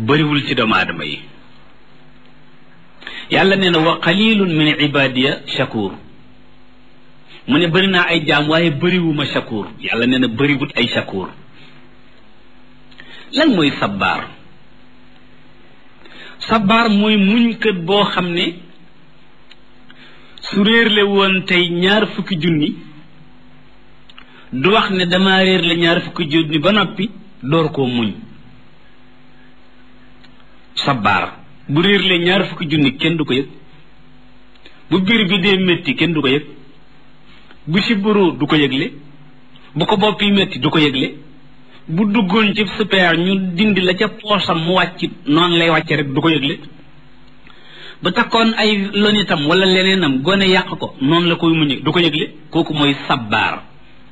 bëriwul ci doomu aadama yi yàlla nee na wa qalilun min ibadiya shakur mu ne bëri naa ay jaam waaye bëriwuma shakur yàlla nee na bëriwut ay shakur lan mooy sabbaar sabbaar mooy muñkat boo xam ne su réerle woon tey ñaar fukki junni du wax ne dama réer la ñaar fukki junni ba noppi door koo muñ sabbaar bu réerle ñaar fukki junni kenn du ko yëg bu biir bi dee métti kenn du ko yëg bu sibbiru du ko yëgle bu ko bopp yi métti du ko yëgle bu duggoon ci super ñu dindi la ca poosam mu wàcc noonu lay wàcce rek du ko yëgle ba takkoon ay lonitam wala leneenam gone yàq ko noonu la koy muñe du ko yëgle kooku mooy sabbaar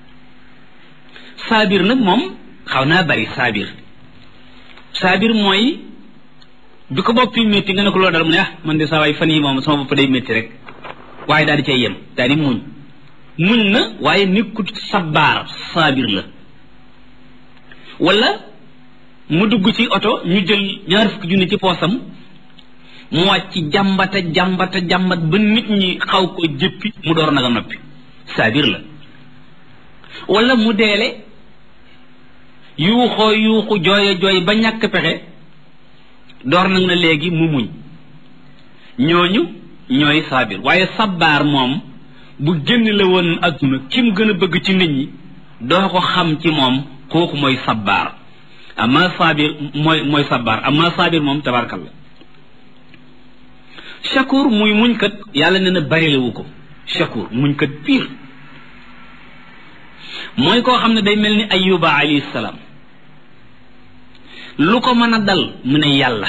saabir nag moom xaw naa bari saabir saabir mooy bi ko bopp yi métti nga ne ko loolu dal mu ne ah man de saa waay fan yi moom sama bopp day métti rek waaye daal di cay yem daal di muñ muñ na waaye nekkut sabbaar saabir la wala mu dugg ci oto ñu jël ñaar fukki junni ci poosam mu wàcc jàmbata jàmbata jàmbat ba nit ñi xaw ko jëppi mu door nag a noppi saabir la wala mu deele yuuxoo yuuxu jooye jooy ba ñàkk pexe door nag na léegi mu muñ ñooñu ñooy saabir waaye sabbaar moom bu génn la woon adduna ki mu gën a bëgg ci nit ñi doo ko xam ci moom kooku mooy sabbaar amma saabir mooy mooy sabbaar amma saabir moom tabarkalla shakur muy muñkat yàlla nee na barilewu ko shakur muñkat piir mooy koo xam ne day mel ni ayuba alayhi salaam lu ko mën a dal mu ne yàlla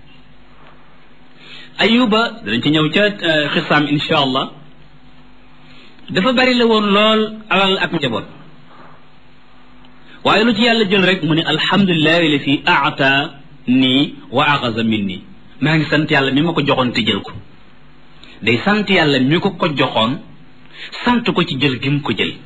ayuba danañ ci ñëw ca xisaam insha allah dafa bari la woon lool alal ak njaboot waaye lu ci yàlla jël rek mu ne alhamdulilahi la fi aata nii wa axasa min nii maa ngi sant yàlla mi ma ko joxoon te jël ko day sant yàlla mi ko ko joxoon sant ko ci jël gi mu ko jël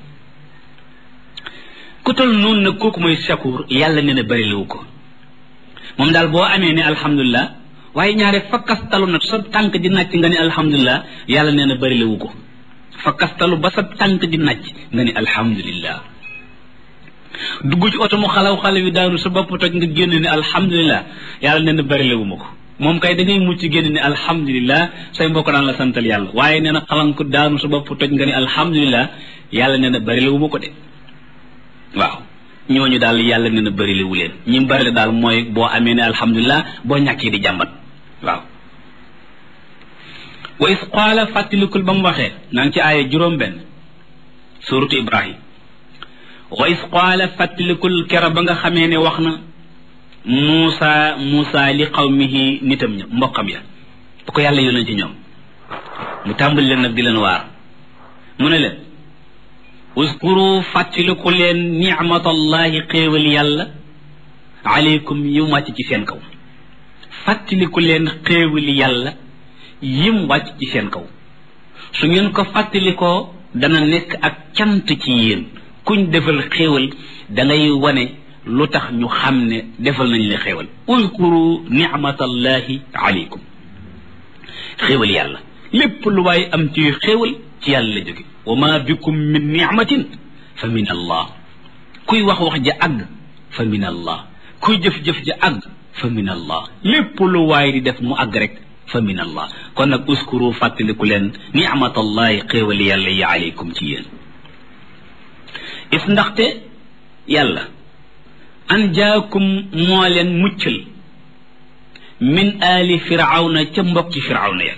ku tol noonu nag kooku mooy shakur yàlla nee na bari lawu ko moom daal boo amee ne alhamdulilah waaye ñaare fakkastalu nag sa tànk di nàcc nga ne alhamdulilah yàlla nee na bari lawu ko fakkastalu ba sa tànk di nàcc nga ne alhamdulilah dugg ci oto mu xalaw xale wi daanu sa bopp toj nga génn ne alhamdulilah yàlla nee na bari lawu ma ko moom kay da ngay mucc génn ne alhamdulilah say mbokk daan la santal yàlla waaye nee na xalam ko daanu sa bopp toj nga ne alhamdulilah yàlla nee na bari lawu ma ko de waaw ñooñu daal yàlla nee na bëri la wu leen ñi bëri la daal mooy boo amee ne alhamdulilah boo ñàkkee di jàmbat waaw wa is qaala fàttalikul ba mu waxee naa ngi ci aaya juróom benn suratu ibrahim wa is qaala fàttalikul kera ba nga xamee ne wax na muusa muusa li qawmihi nitam ña mbokkam ya bu ko yàlla yónnee ci ñoom mu tàmbali leen nag di leen waar mu ne leen uskuru fàttaliku leen nicmatallahi xéewal yàlla aleykum yim wàcc ci seen kaw fàttaliku leen xéewali yàlla yim wàcc ci seen kaw su ngeen ko fàttalikoo dana nekk ak cant ci yéen kuñ defal xéewal da ngay wane lu tax ñu xam ne defal nañ la xéewal uskuru nicmatallahi aleykum xéewal yàlla lépp lu waay am ci xéewal ci yàlla la jóge wa ma bikum min nicmatin fa min allah kuy wax wax ja àgg fa min allah kuy jëf-jëf ja àgg fa min allah lépp lu waay di def mu àgg rek fa min allah kon nag uskuru fàttaliku leen nicmatallahi xéewali yàlla yi aleykum ci yéen is ndaxte yàlla an jaakum moo leen muccal min aali firawna ca mbokki firawna ya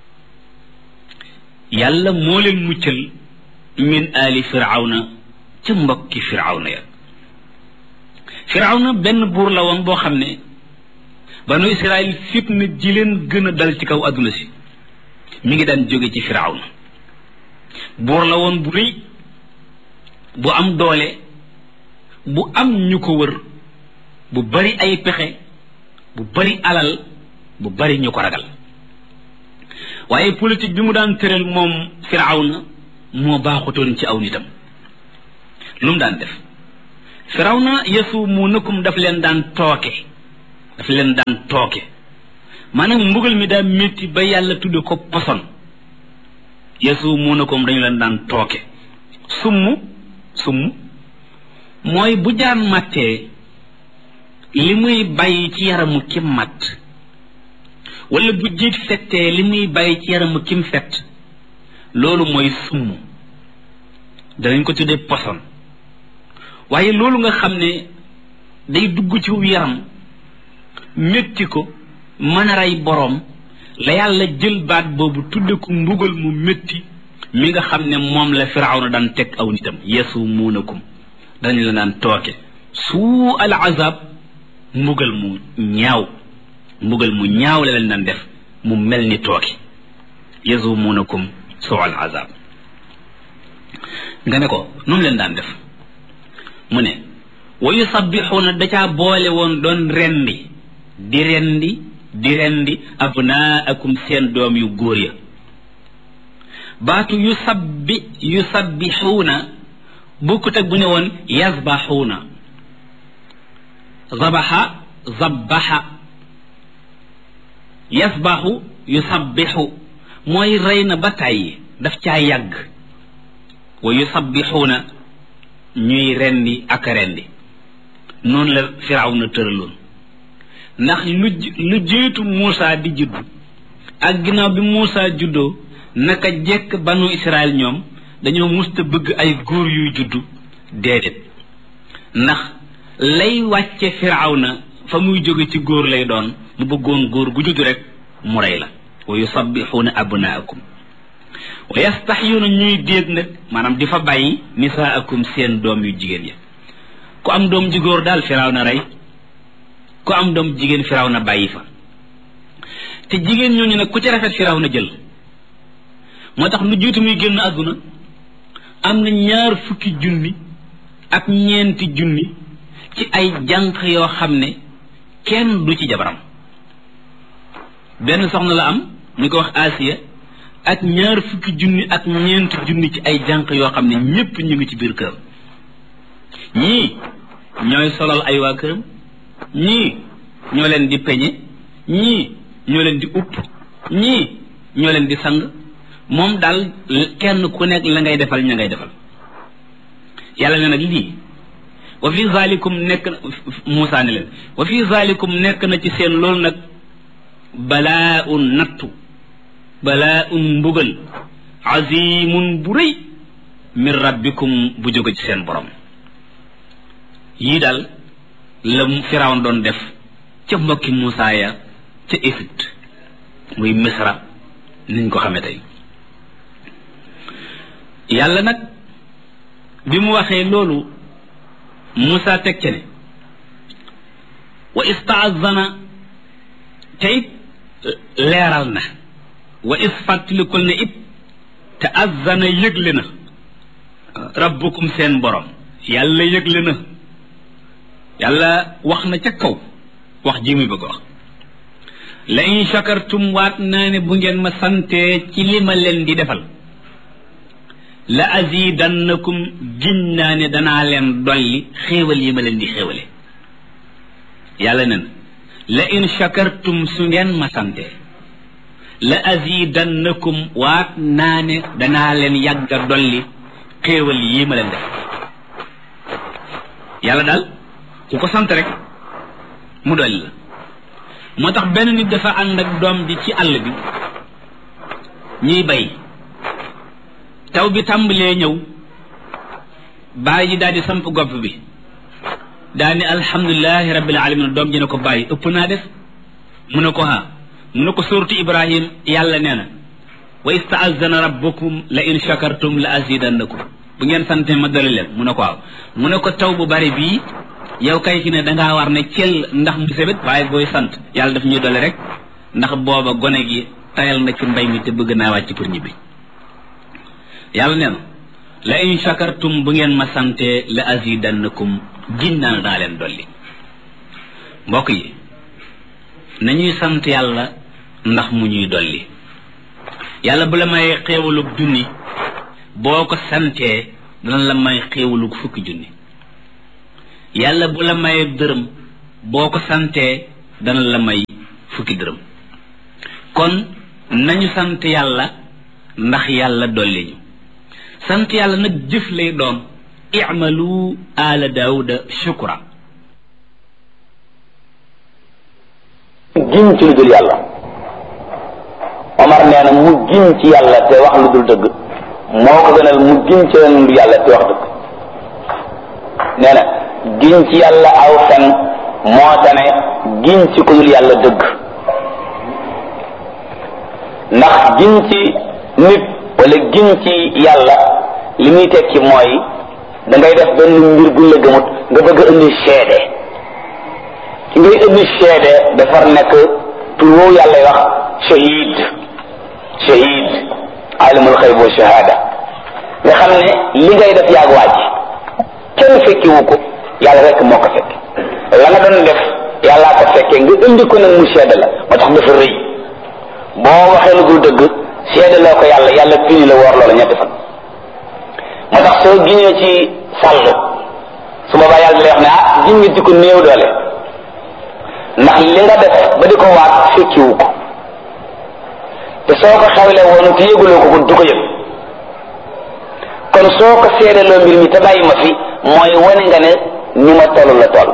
yàlla moo leen muccal min aali firawna ca mbokki firawna ya firawna benn buur la woon boo xam ne banu israel fitna ji leen gën a dal ci kaw adduna si mi ngi daan jóge ci firawna buur la woon bu rëy bu am doole bu am ñu ko wër bu bari ay pexe bu bari alal bu bari ñu ko ragal waaye politique bi mu daan tëral moom firawna moo baaxutoon ci aw nitam lu mu daan def firawna yasumuunakum daf leen daan tooke daf leen daan tooke maanaam mbugal mi daa métti ba yàlla tudde ko poson yasumuunakum dañu leen daan tooke summ summ mooy bu jaan màttee li muy bàyyi ci yaramu kim matt wala bu jiit fettee li muy bàyyi ci yaramu kim fett loolu mooy summ danañ ko tuddee poson waaye loolu nga xam ne day dugg ci yaram métti ko mën a rey boroom la yàlla jël baat boobu tudde ko mbugal mu métti mi nga xam ne moom la firawna daan teg aw nitam yasumuunakum dañ la daan tooke suu al azab mbugal mu ñaaw mbugal mu ñaaw la leen daan def mu mel ni tooke yasumuunakum suu al azab nga ne ko noonu leen daan def mu ne wa yusabbixuuna da caa boole woon doon rendi di rendi di rendi abnaakum seen doom yu góor ya baatu yusabbi yusabbixuuna bokkut ak bu ne woon yasbaxuuna zabaxa zabbaxa yasbaxu yusabbixu mooy rey na ba tàyyi daf caa yàgg wa yusabbixuuna ñuy rendi ak rendi noonu la firawna tëraloon ndax lu lu jiitu Muusa di judd ak ginnaaw bi Muusa juddoo naka jekk banu Israel ñoom dañoo musta bëgg ay góor yuy juddu déedéet ndax lay wàcce firawna fa muy jóge ci góor lay doon mu bëggoon góor gu judd rek mu rey la wa yusabbixuuna abnaakum wa yastaxyuuna ñuy déeg nag maanaam di fa bàyyi nisaakum seen doom yu jigéen ya ku am doom ji góor daal firaw na rey ku am doom jigéen firaw na bàyyi fa te jigéen ñooñu nag ku ci rafet firaw na jël moo tax lu jiitu muy génn àdduna am na ñaar fukki junni ak ñeenti junni ci ay jànq yoo xam ne kenn du ci jabaram benn soxna la am ñu ko wax Asiya ak ñaar fukki junni ak ñeenti junni ci ay jànq yoo xam ne ñépp ñu ngi ci biir kër ñii ñooy solal ay waa këram ñii ñoo leen di peñe ñii ñoo leen di upp ñii ñoo leen di sang moom daal kenn ku nekk la ngay defal ña ngay defal yàlla ne nag lii wa fi zalikum nekk na Muusaa ne leen wa fi zalikum nekk na ci seen loolu nag balaa un nattu balaa un mbugal azimun bu rëy min rabbikum bu jóge ci seen borom yii daal la firawn doon def ca mbokki Muusaa ya ca Égypte muy Misra niñ ko xamee tey yàlla nag bi mu waxee loolu Muusaa teg ca ne wa istaazana tey leeral na wa is fàttalikul ne it te azzana yëgle na rabbukum seen borom yàlla yëgle na yàlla wax na ca kaw wax ji muy bëgg wax la in shakartum waat naa ne bu ngeen ma santee ci li ma leen di defal la azidannakum giñ naa ne danaa leen dolli xéewal yi ma leen di xéewale yàlla nen la in shakartum su ngeen ma santee la azidannakum waat naa ne danaa leen yàgga dolli xéewal yi ma leen def yàlla daal ku ko sant rek mu dolli la moo tax benn nit dafa ànd ak doom ji ci àll bi ñuy bay taw bi tàmbalee ñëw bàyyi ji daal di samp gopp bi daal ni alhamdulilahi rabbil alamin doom ji ne ko bàyyi ëpp naa def mu ne ko ha mu ne ko suuratu ibrahim yàlla nee na wa istaazana rabbukum la in shakartum la azidannakum bu ngeen sante ma dali leen mu ne ko waaw mu ne ko taw bu bari bii yow kay fi ne dangaa war ne cel ndax mu sebet waaye booy sant yàlla daf ñuy dole rek ndax booba gone gi tayal na ci mbay mi te bëgg naa wàcc pour ñibbi yàlla nee na la in shakartum bu ngeen ma sante la azidannakum ginnaan daa leen dolli mbokk yi nañuy sant yàlla ndax mu ñuy dolli yàlla bu la may xéewalug junni boo ko santee dana la may xéewalug fukki junni yàlla bu la may dërëm boo ko santee dana la may fukki dërëm kon nañu sant yàlla ndax yàlla dolli ñu sant yàlla nag jëf lay doon i'malu ala daawuda shukra giñ ci lu dul yàlla Omar nee na mu giñ ci yàlla te wax lu dul dëgg moo ko gënal mu giñ ci lu yàlla te wax dëgg nee na giñ ci yàlla aw fen moo tane giñ ci ku dul yàlla dëgg ndax giñ ci nit wala giñ ci yàlla li muy tekki mooy da ngay def benn mbir buñ la gëmut nga bëgg a indi seede ki ngay indi seede dafar nekk tur woowu yàlla wax shahid shahid alimul xayb wa shahada nga xam ne li ngay def yaag waaj kenn fekkiwu ko yàlla rek moo ko fekk la nga doon def yàllaa ko fekkee nga indi ko nag mu seede la moo tax dafa rëy boo waxee lu dul dëgg seede loo ko yàlla yàlla fini la woor loola ñetti fan moo tax soo giñee ci sàll su boobaa yàlla lay wax ne ah giñ nga ci ko néew doole ndax li nga def ba di ko waat fekkiwu ko te soo ko xewle woon te yëguloo ko ko du ko yëg kon soo ko seedeloo mbir mi te bàyyi ma fi mooy wane nga ne ni ma toll la toll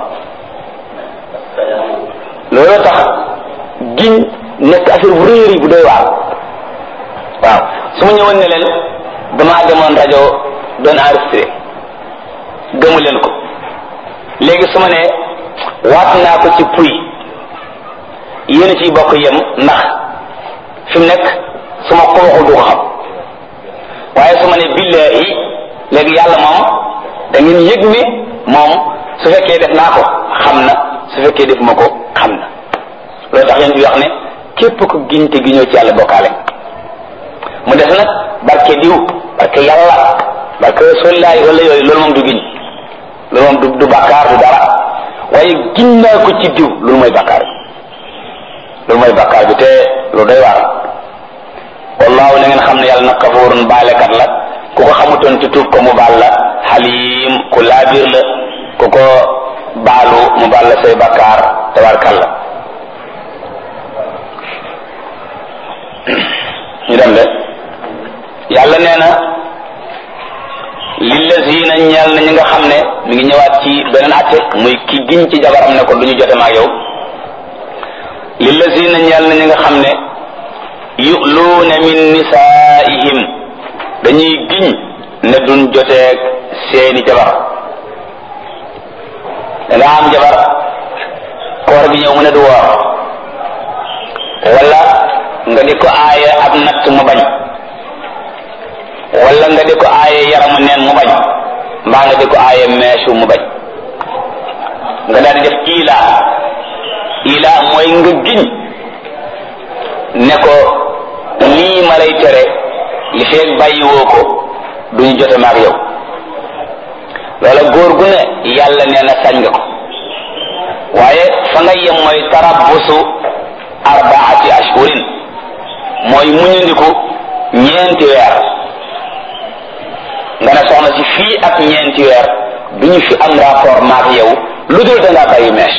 loolu tax giñ nekk affaire bu réer yi bu doy waar waaw su ma ñëwoon ne leen damaa demoon rajo doon enregistré gëmu leen ko léegi su ma ne waat naa ko ci puy yéen ciy bokk yem ndax fi mu nekk su ma ko waxul du ko xam waaye su ma ne billahi léegi yàlla moom da ngeen yëg ni moom su fekkee def naa ko xam na su fekkee def ma ko xam na loolu tax yéen bi wax ne képp ko giñte gi ñëw ci yàlla bokkaale mu def nag barke diw barke yàlla barke rasulillahi wala yooyu loolu moom du giñ loolu moom du du bàkkaar du dara waaye giñ naa ko ci diw loolu mooy bàkkaar bi loolu mooy bàkkaar bi te lu doy waar wallaahu na ngeen xam ne yàlla nag kafuurun baalekat la ku ko xamutoon ci tuub ko mu baal la xaliim ku laabiir la ku ko baalu mu baal la say bàkkaar tabarkalla ñu dem de yàlla nee na lillazina ñeel na ñi nga xam ne mi ngi ñëwaat ci beneen atte muy ki giñ ci jabaram ne ko du ñu jote maag yow lillazina ñeel na ñi nga xam ne yu'luuna min nisaa'ihim dañuy giñ ne duñ joteeg seeni jabar da nga am jabar koor bi ñëw mu ne du woor wala nga di ko aaye ab natt mu bañ wala nga di ko aaye yaramu neen mu bañ mbaa nga di ko aaye meesu mu bañ nga daal di def ila ila mooy nga giñ ne ko lii ma lay tere li feeg bàyyiwoo ko duñu jote maag yow loola góor gu ne yàlla nee na sañ nga ko waaye fa nga yem mooy tarabbusu arbaati ashhurin mooy muñandiku ñeenti weer nga ne soxna si fii ak ñeenti weer duñu fi am rapport maak yow lu dul dangaa bàyyi mees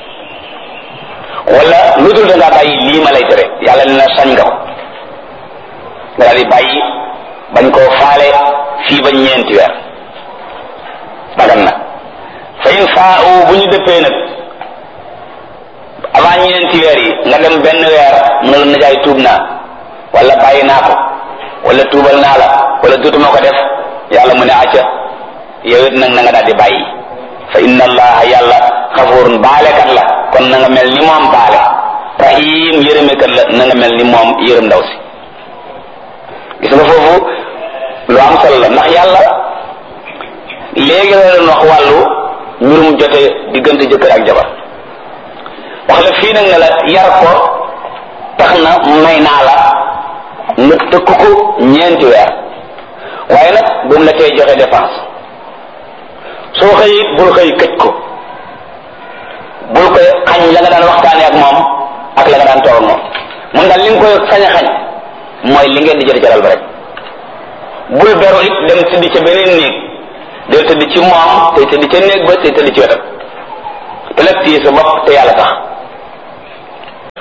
wala lu dul dangaa bàyyi lii ma lay tere yàlla ne na sañ nga ko nga daal di bàyyi bañ koo faale fii ba ñeenti weer dagan na fa in faa bu ñu dëppee nag avant ñeenti weer yi nga dem benn weer mu ne la najaay tuub naa wala bàyyi naa ko wala tuubal naa la wala dootuma ko def yàlla mu ne acca yow it nag na nga daal di bàyyi fa inna allaha yàlla xafurun baalekat la kon na nga mel ni moom baale rahim yërëmekat la na nga mel ni moom yërëm ndaw si gis nga foofu lu am solo la ndax yàlla léegi la doon wax wàllu mbirum jote diggante jëkkër ak jabar wax la fii nag ne la yar ko tax na may naa la nga tëkk ko ñeenti weer waaye nag bu mu la tey joxe dépense soo xëy bul xëy këj ko bul koy xañ la nga daan waxtaane ak moom ak la nga daan toog ak moom mun daal li nga koy sañ a xañ mooy li ngeen di jël jaral ba rek bul beru it dem tëdd ca beneen néeg del tëdd ci moom tey tëdd ca néeg ba tey tëdd ci wetam te nag téye sa bopp te yàlla tax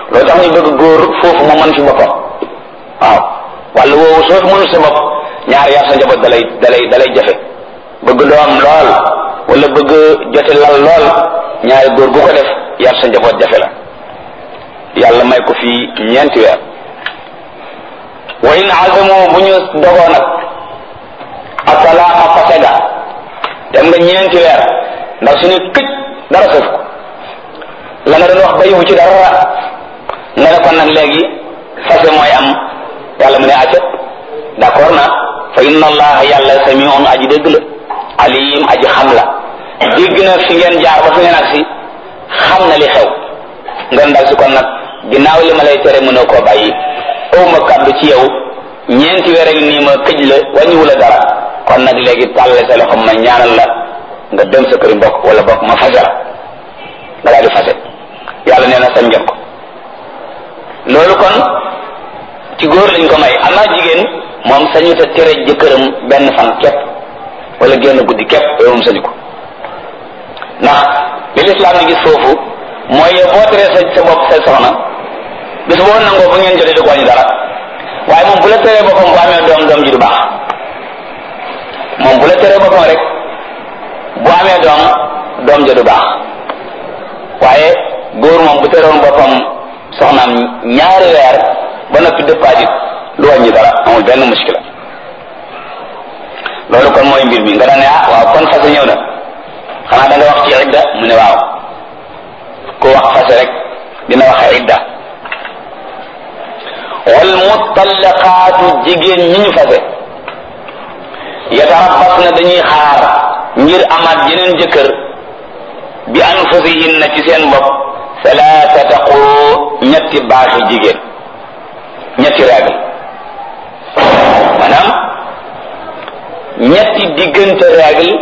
loolu tax ñu bëgg góor foofu mu mën fi boppam waaw wala woowu soo fi mënul sa bopp ñaar yar sa njaboot dalay dalay dalay jafe bëgg doom lool wala bëgg jote lal lool ñaari góor gu ko def yar sa njaboot jafe la yàlla may ko fii ñeenti weer wa in azamu bu ñu dogoo nag atalaaqa fasega dem nga ñeenti weer ndax suñu këj dara sëf ko la nga doon wax bayiwu ci dara nga ne kon nag léegi fase mooy am yàlla mu ne acet d'accord na fa inna allaha yàlla samiun aji dégg la alim aji xam la dégg na fi ngeen jaar ba fi ngeen agsi xam na li xew nga ndaw si kon nag ginnaaw li ma lay tere mënoo koo bàyyi aw ma kàddu ci yow ñeenti weer ak nii ma këj la wàññiwu la dara kon nag léegi tàlle sa loxo ma ñaanal la nga dem sa këri mbokk wala bokk ma fase la nga daal di fase yàlla nee na sañ ngeen ko loolu kon ci góor lañ ko may amaa jigéen moom sañu ta tere jëkkëram benn fan képp wala génn guddi képp yooyu moom sañu ko ndax li lislaam di gis foofu mooy yow boo teree sa sa bopp sa soxna bis boo nangoo bu ngeen jotee du ko wàññi dara waaye moom bu la teree boppam bu amee doom doom ji du baax moom bu la teree boppam rek bu amee doom doom ja du baax waaye góor moom bu teroon boppam soxnaam ñaari weer ba noppi dëppaat it lu wàññi dara amul benn muskila loolu kon mooy mbir mi nga daan ne ah waaw kon fase ñëw na xanaa da nga wax ci idda mu ne waaw ku wax fase rek dina wax idda wal mutallaqaatu jigéen ñi ñu fase yatarabbas na dañuy xaar ngir amaat yeneen jëkkër bi anfusihinna ci seen bopp salaasata quru ñetti baaxi jigéen ñetti règle maanaam ñetti diggante règle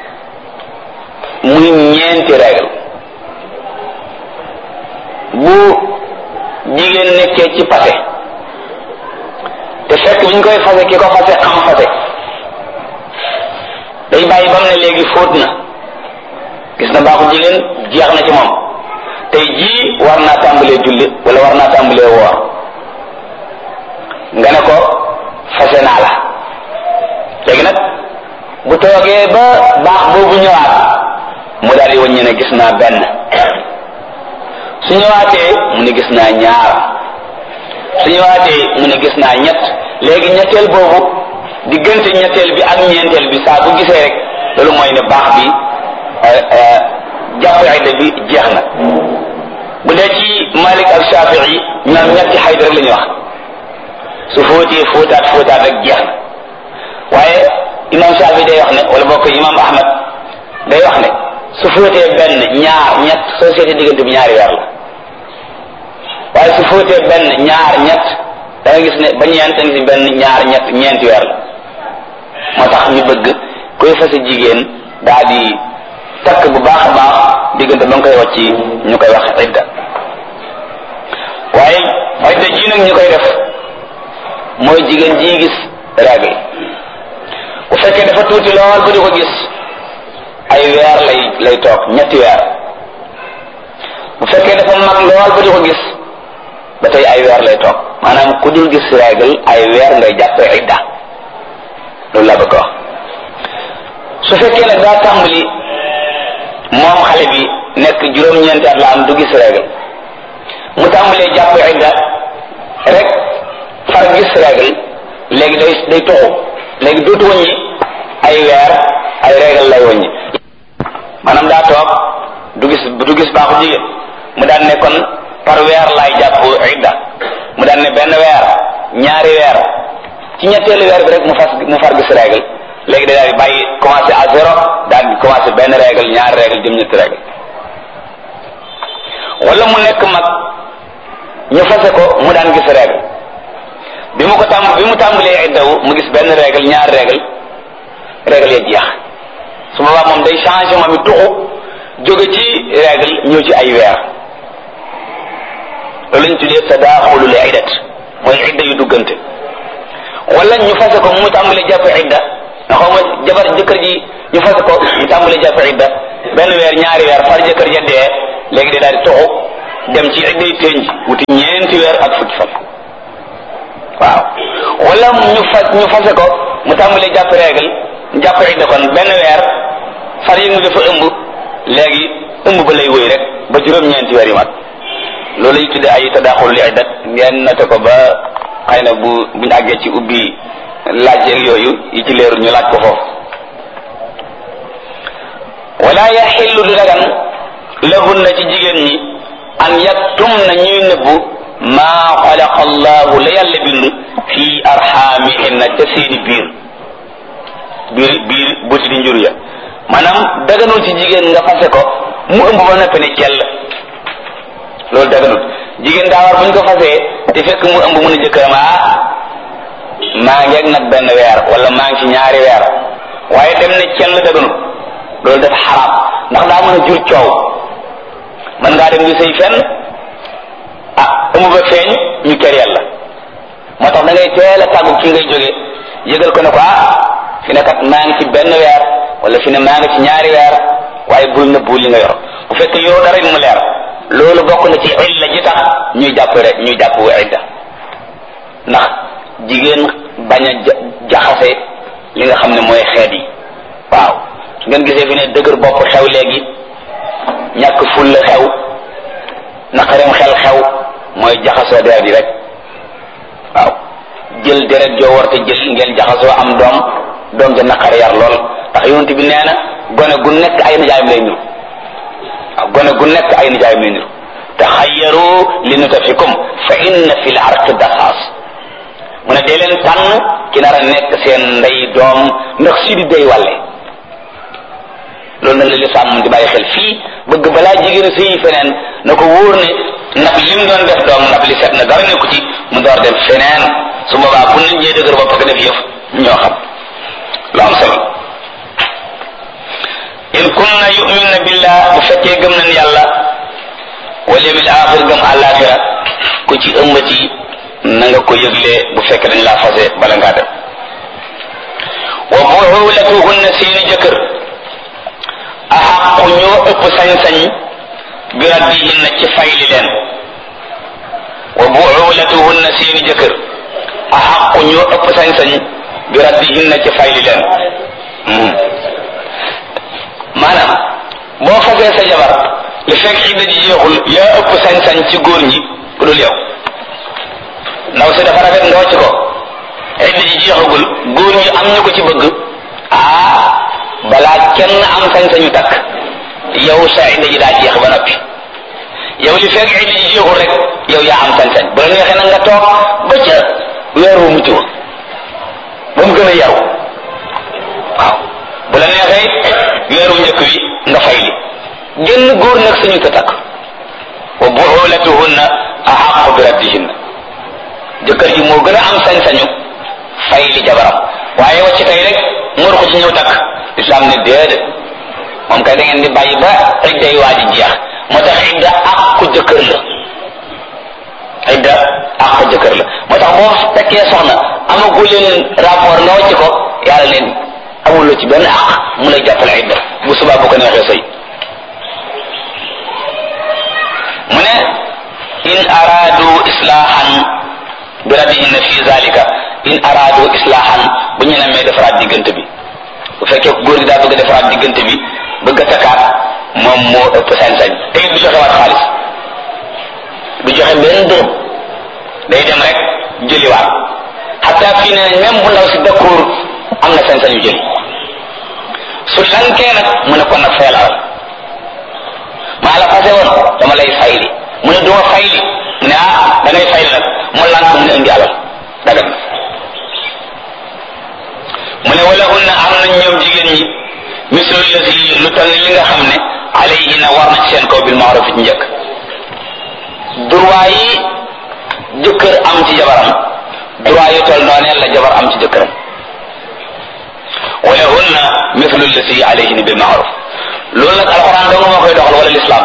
muy ñeenti règle bu jigéen nekkee ci pase te fekk bi ñu koy fase ki ko fase xam fase day bàyyi ba mu ne léegi fóot na gis na baaxu jigéen jeex na ci moom tey jii war naa tàmbalee julli wala war naa tàmbalee woor nga ne ko fase naa la léegi nag bu toogee ba baax boobu ñëwaat mu daal di wàññi ne gis naa benn su ñëwaatee mu ne gis naa ñaar su ñëwaatee mu ne gis naa ñett léegi ñetteel boobu diggante ñetteel bi ak ñeenteel bi saa bu gisee rek loolu mooy ne baax bi jàpp xayda bi jeex na bu dee ci Malik ak Shafii ñoom ñetti xayda rek la ñuy wax su fóotee fóotaat fóotaat rek jeex na waaye imam Shafii day wax ne wala bokk imam Ahmad day wax ne su fóotee benn ñaar ñett soo seetee diggante bi ñaari weer la waaye su fóotee benn ñaar ñett da nga gis ne ba ñeent da nga gis benn ñaar ñett ñeenti weer la moo tax ñu bëgg koy fase jigéen daa di takk bu baax a baax diggante ba nga koy wàcc ñu koy wax idda waaye idda ji nag ñu koy def mooy jigéen ji gis règle bu fekkee dafa tuuti lool ba di ko gis ay weer lay lay toog ñetti weer bu fekkee dafa mag lool ba di ko gis ba tey ay weer lay toog maanaam ku dul gis règle ay weer ngay jàppee idda loolu laa bëgg wax su fekkee nag daa tàmbali moom xale bi nekk juróom-ñeenti at la am du gis règle mu tàmbalee jàpp idda rek far gis règle léegi day day toxu léegi dootu wàññi ay weer ay règle lay wàññi maanaam daa toog du gis du gis baaxu jigéen mu daan ne kon par weer laay jàpp idda mu daan ne benn weer ñaari weer ci ñetteelu weer bi rek mu fas mu far gis règle léegi da daal di bàyyi commencé à zéro daal di commencé benn règle ñaari règle jëm ñetti règle wala mu nekk mag ñu fase ko mu daan gis règle bi mu ko tàmb bi mu tàmbalee iddawu mu gis benn règle ñaari règle règle ya jeex su boobaa moom day changé moom it tuxu jóge ci règle ñëw ci ay weer loolu lañ tuddee tadaaxulul iddat mooy idda yu duggante wala ñu fase ko mu tàmbalee jàpp idda nga xaw ma jabar jëkkër ji ñu fase ko mu tàmbalee jàpp idda benn weer ñaari weer far jëkkër ja dee léegi day daal di toxu dem ci idday tënj wuti ñeenti weer ak fukki fan waaw wala ñu fas ñu fase ko mu tàmbalee jàpp règle jàpp idda kon benn weer far yi nga dafa ëmb léegi ëmb ba lay wëy rek ba juróom-ñeenti weer yi mat loolu ñu tudde ay tadaaxul li iddat ngeen noté ko ba xëy na bu buñu àggee ci ubbi laaj yeeg yooyu yi ci leerul ñu laaj ko foofu wala yaxillu du dagan lahunna ci jigéen ñi an yaktum na ñuy nëbbu maa xalaqa allahu la yàlla bind fii arxaamihinna ca seeni biir biir biir buti di njur ya maanaam daganul ci jigéen nga fase ko mu ëmb ba noppi ne cell loolu daganul jigéen daa war buñ ko fasee te fekk mu ëmb mun a jëkkëram ah maa ngi ak nag benn weer wala maa ngi ci ñaari weer waaye dem ne cell daganul loolu dafa xaraam ndax daa mën a jur coow mën ngaa dem di sëy fenn ah ëmb ba feeñ ñu kër yàlla moo tax da ngay teel a tàggu ki ngay jógee yëgal ko ne ko ah fi ne kat maa ngi ci benn weer wala fi ne maa ngi ci ñaari weer waaye bul nëbbu li nga yor bu fekkee yoroo dara mu leer loolu bokk na ci illa ji tax ñuy jàpp rek ñuy jàpp idda ndax jigéen bañ a jaxase li nga xam ne mooy xeet yi waaw su ngeen gisee fi ne dëgër bopp xew léegi ñàkk ful la xew naqareem xel xew mooy jaxasoo deret yi rek waaw jël deret joo war te jël ngeen jaxasoo am doom doom ja naqar yar lool ndax yonent bi nee na gone gu nekk ay nijaayam lay niru waaw gone gu nekk ay nijaayam lay niru taxayyaru li nutafikum fa inna fi l arqi dasaas mu ne dee leen tànn ki nar a nekk seen ndey doom ndax si di day wàlle loolu nag la lislaam moom di bàyyi xel fii bëgg balaa jigéen sëyi feneen na ko wóor ne ndab lim doon def doom ndab li set na dara nekku ci mu door dem feneen su boobaa bu nit ñee dëgër bopp ko def yëf ñoo xam lu am solo in kunna yuminna billah bu fekkee gëm nañ yàlla wal yawmil axir gëm àllaaxira ku ci ëmbati na nga ko yëgle bu fekkee dañ laa fase bala ngaa dem wa buulatuhunna seeni jëkkër axaqu ñoo ëpp sañ-sañ bi raddihinna ci fayli leen wa buulatuhunna seeni jëkkër axaqu ñoo ëpp sañ-sañ bi raddihinna ci fayli leen maanaam boo fasee sa jabar li fekk idda ji jeexul yaa ëpp sañ-sañ ci góor ñi ku dul yow ndaw si dafa rafet nga wàcc ko idda ji jeexagul góor ñi am ñu ko ci bëgg ah balaa kenn am sañ-sañu takk yow sa idda ji daa jeex ba noppi yow li fekk idda ji jeexul rek yow yaa am sañ-sañ bu la neexee nag nga toog ba ca weer wu mujj wa ba mu gën a yaru waaw bu la neexee weeru njëkk wi nga fay li génn góor nag suñu ko takk wa buulatuhunna ahaqu bi raddihinna jëkkër ji moo gën a am sañ-sañu fay li jabaram waaye wacc tey rek mor ko ci ñëw takk islam ne déedéet moom kay da ngeen di bàyyi ba idday waa ji jeex moo tax idda àqu jëkkër la idda àqu jëkkër la moo tax boo fekkee soxna amagu leen rapport nga wacc ko yàlla leen amuloo ci benn àq mu lay jàppale idda bu subaa bu ko neexee sëy mu ne in araadu islaahan bi radihinna fi zalika in araadu islaahan bu ñu namee defaraat diggante bi bu fekkee góor gi daa bëgg a defaraat diggante bi bëgg a takkaat moom moo ëpp sañ-sañ te it du joxe waat xaalis du joxe benn dërëm day dem rek jëliwaat xataa fii ne même bu ndaw si d'accord am na sañ-sañu jëli su lankee nag mu ne kon nag fayal alal maa la fase woon dama lay fayli mu ne duma fayli mu ne ah da ngay fayli nag mu lank mu ne indi alal dagan mu ne wala hunna am nañ ñoom jigéen ñi mislu lasi lu toll li nga xam ne alayhina war na ci seen kaw bil maaruf ci njëkk droit yi jëkkër am ci jabaram droit yu toll noonee la jabar am ci jëkkëram wala hunna mislu lasi alayhina bil maaruf loolu nag alxuraan dong moo koy doxal wala lislaam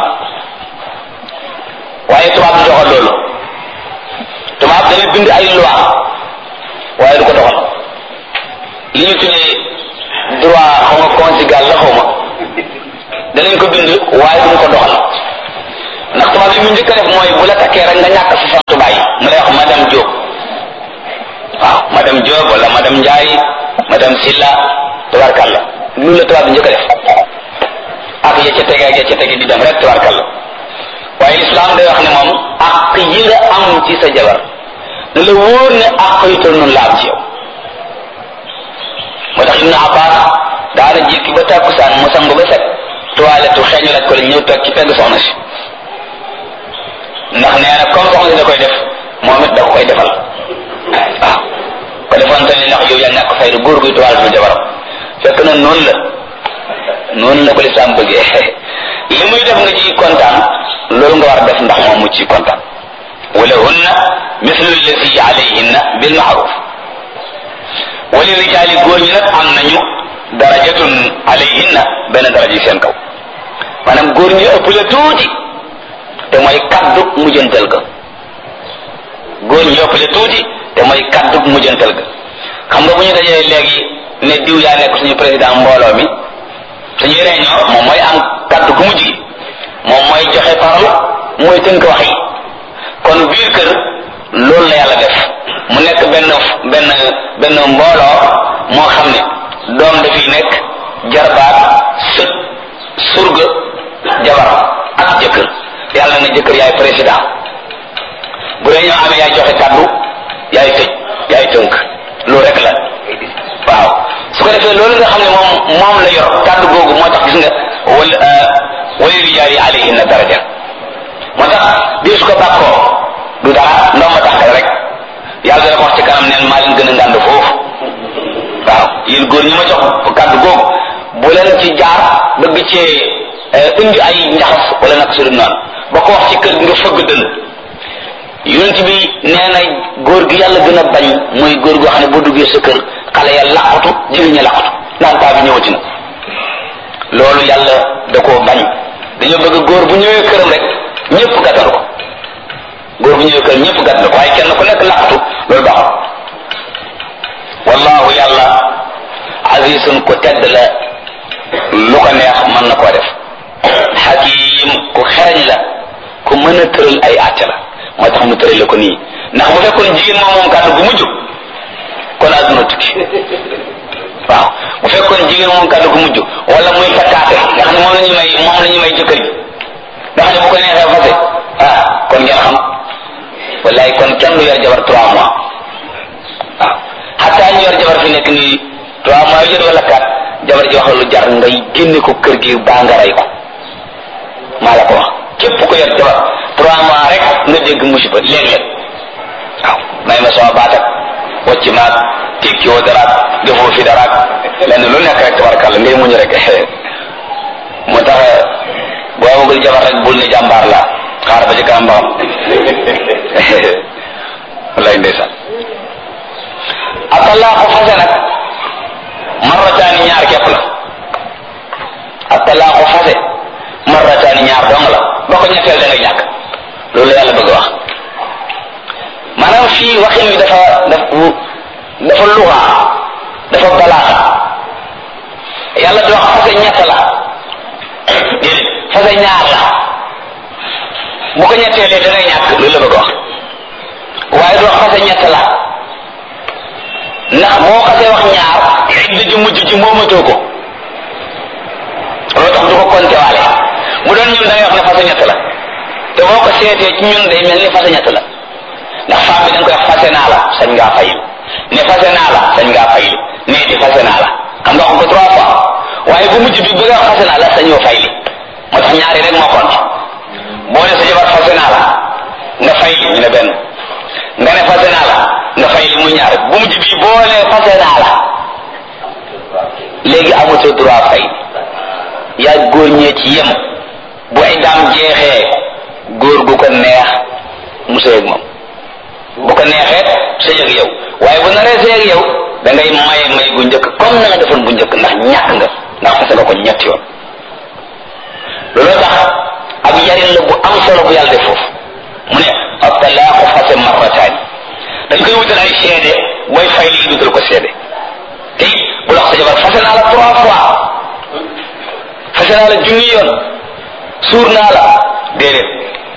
waaye tubaab du doxal loolu tubaab dana bind ay loi waaye du ko doxal li ñu tuddee droit xaw ma conjugal la xaw ma danañ ko bind waaye duñ ko doxal ndax tubaab yi mu njëkk a def mooy bu la takkee rek nga ñàkk sa santu bàyyi mu lay wax madame Diop waaw madame Diop wala madame Ndiaye madame Silla tabarkalla loolu la tubaab bi njëkk a def ak ya ca tege ak ya ca tege di dem rek tabarkalla waaye lislaam day wax ne moom ak yi nga am ci sa jabar ne la wóor ne ak yu toll noonu la am ci yow moo tax Ibnu Abbas daana jékki ba tàkkusaan mu sangu ba set toilette xeeñu laaj ko la ñëw toog ci pegg soxna si ndax nee na comme soxna si da koy def moom it da ko koy defal waaw ko defoon tamit ndax yow yaa ñàkk fayda góor guy toilette bi jabaram fekk na noonu la noonu la ko lislaam bëggee li muy def nga ci kontaan loolu nga war a def ndax moom mu ci kontaan wala hunna mislu allati alayhinna bil ma'ruf wali rijaali góor ñi nag am nañu darajatun alayhinna benn daraja yi seen kaw maanaam góor ñi ëpp la tuuti te mooy kaddu mujjantal ga góor ñi ëpp la tuuti te mooy kaddu mujjantal ga xam nga bu ñu dajee léegi ne diw yaa nekk suñu président mbooloo mi suñuy réunion moom mooy am kaddu gu mujj gi moom mooy joxe parole mooy tënk wax yi kon biir kër loolu la yàlla def mu nekk benn benn benn mbooloo moo xam ne doom dafiy nekk jarbaat sët surga jabar ak jëkkër yàlla na jëkkër yaay président bu réunion amee yaay joxe kaddu yaay tëj yaay tënk loolu rek la waaw su ko defee loolu nga xam ne moom moom la yor kàddu googu moo tax gis nga wal wali rijaali alayhinna daraja moo tax bii su ko bàkkoo du dara ndoom ma tànkal rek yàlla dana ko wax ci kanam neen maa leen gën a ngànd foofu waaw yéen góor ñi ma jox kàddu googu bu leen ci jaar bëgg cee indi ay njaxas wala nag su dul noonu ba ko wax ci kër gi nga fëgg dënn yonent bi nee na góor gi yàlla gën a bañ mooy góor goo xam ne boo duggee sa kër xale ya laqatu jigéen ña laqatu naan paa bi ñëwati na loolu yàlla da koo bañ dañoo bëgg góor bu ñëwee këram rek ñëpp gàttal ko góor bu ñëwee këram ñëpp gàttal ko waaye kenn ku nekk laqatu loolu baaxul wallahu yàlla azizun ko tedd la lu ko neex mën na koo def xakim ku xereñ la ku mën a tëral ay àtte la moo tax mu tërale ko nii ndax bu fekkoon jigéen moom moom kàddu gu mujj kon àdduna tukki waaw bu fekkoon jigéen moom kàddu gu mujj wala muy fakkaate nga xam ne moom la ñu may moom la ñu may jëkkër ji nga xam ne bu ko neexee fase ah kon ngeen xam wallaay kon kenn du yor jabar trois mois waaw xataa ñu yor jabar fi nekk nii trois mois yu jot wala quatre jabar ji wax lu jar ngay génne ko kër gi baa nga rey ko maa la ko wax képp ko yor jabar trois mois rek nga dégg musiba léeg-léeg waaw may ma sama baat ak wacc maag tekki woo daraak defoo fi daraak lenn lu nekk rek tabarkàlla ngay muñu rek moo tax boo amagul jabar rek bul ne jàmbaar la xaar ba ci kanam ba xam wallaay ndeysaan atalaaxu fase nag marrataani ñaar képp la atalaaxu fase marrataani ñaar dong la boo ko ñetteel da ngay ñàkk loolu la yàlla bëgg wax maanaam fii waxin wi dafa dafa dafa luxa dafa balaaxa yàlla di wax fase ñett la déedéet fase ñaar la bu ko ñetteelee da ngay ñàkk loolu la bëgg wax waaye du wax fase ñett la ndax boo xasee wax ñaar idda ji mujj ji moomatoo ko loolu tax du ko compté waale bu doon ñun da ngay wax ne fase ñett la te boo ko seetee ci ñun day mel ni fase ñett la ndax femme bi da nga koy wax fase naa la sañ ngaa fayil ne fase naa la sañ ngaa fayil ne di fase naa la xam nga wax ko trois fois waaye bu mujj bi bëgg a wax fase naa la sañoo fayli moo tax ñaari rek moo compté boo ne sa jabar fase naa la nga fayli ñu ne benn nga ne fase naa la nga fayli muy ñaar bu mujj bi boo ne fase naa la léegi amatoo droit fay yaa góor ñee ci yem bu ay daam jeexee góor gu ko neex mu sëy ak moom bu ko neexee sëy ak yow waaye bu naree sëy ak yow da ngay maye may gu njëkk comme na nga defoon bu njëkk ndax ñàkk nga ndax fase nga ko ñetti yoon looloo tax ab yarin la bu am solo bu yàlla def foofu mu ne ab talaaqu fase marrataani dañ koy wutal ay seede booy fay lii dutal ko seede te it bu la wax sa jabar fase naa la trois fois fase naa la junni yoon suur naa la déedéet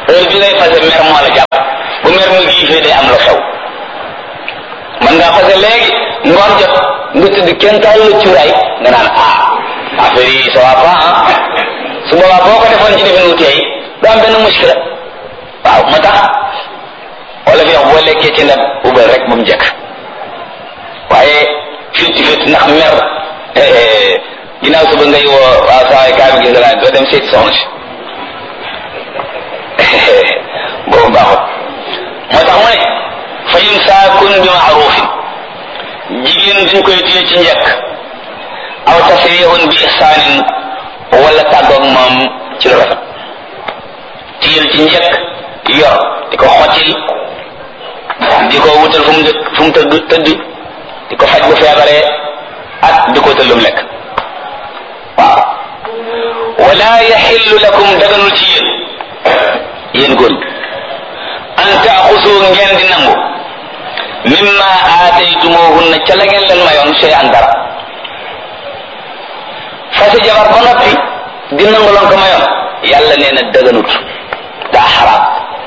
heure bi ngay fase mer moo la jàpp bu mer mu giifee day am lu xew man ngaa fase léegi ngoon jot nga tëdd kenn taal la cuuraay nga naan ah affaire yi ça va pas ah su boobaa boo ko defoon ci defin wu teey du am benn muskila waaw moo tax wala fi wax boo lekkee ci ndab ubal rek ba mu jekk waaye fitti fitti ndax mer ginnaaw suba ngay woo waaw saa waay kaa bi gis naa doo dem seeti soxna si boobu baaxut moo tax mu ne fa imsaakun bi maarufin jigéen duñ koy téye ci njëkk aw tasrihun bi ihsaanin wala tàggoog moom ci lu rafet téyel ci njëkk yor di ko xottil di ko wutal fu mu dëkk fu mu tëdd tëdd di ko faj bu feebaree ak di ko wutal lu mu lekk waaw wala yaxillu lakum daganul ci yéen yéen góor ñi an taaxusu ngeen di nangu mimma aataytumuhunna ca la ngeen leen mayoon sey an dara fase jabar ba noppi di nangu loon ko mayoon yàlla nee na daganut daa xaraam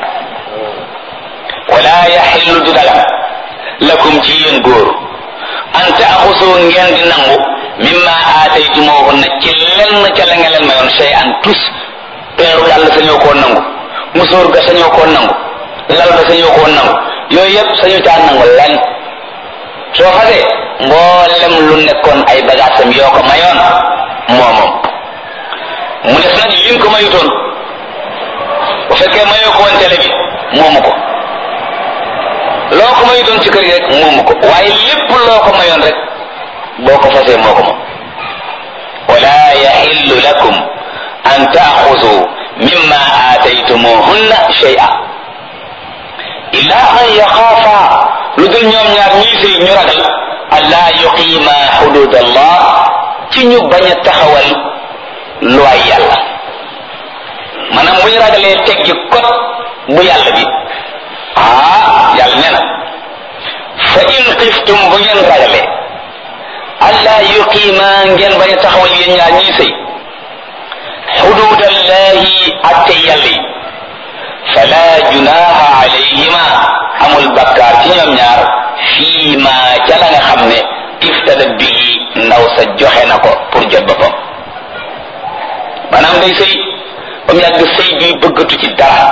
wala yaxillu du dagan lakum ci yéen góor an taaxusu ngeen di nangu mimma aataytumuhunna ci lenn ca la ngeen leen mayoon sey an tus peeru yàlla sañoo koo nangu musóor ga sañoo koo nangu lal ba sañoo koo nangu yooyu yëpp sañu caa nangu lenn soo fasee mboolem lu nekkoon ay bagaasam yoo ko mayoon moo moom mu des nag liñ ko mayutoon bu fekkee mayoo ko woon télé bi moomu ko loo ko mayutoon ci kër gi rek moomu ko waaye lépp loo ko mayoon rek boo ko fasee moo ko moom wala yaxillu lakum an taaxudu mimma aataytumuhunna shay'a illa an yaxaafa lu dul ñoom ñaar ñii sëy ñu ragal allaa yuqiima xudud allah ci ñu bañ a taxawal luwaay yàlla maanaam bu ñu ragalee teggi kot bu yàlla bi ah yàlla nee na fa in xiftum bu ngeen ragalee allaa yuqiima ngeen bañ a taxawal yéen ñaar ñii sëy xudud allahi atte yàlla yi fala junaha alayhima amul bakkaar ci ñoom ñaar fii ma ca la nga xam ne iftada bii ndaw sa joxe na ko pour jot boppam maanaam day sëy ba mu yàgg sëy bi bëggatu ci dara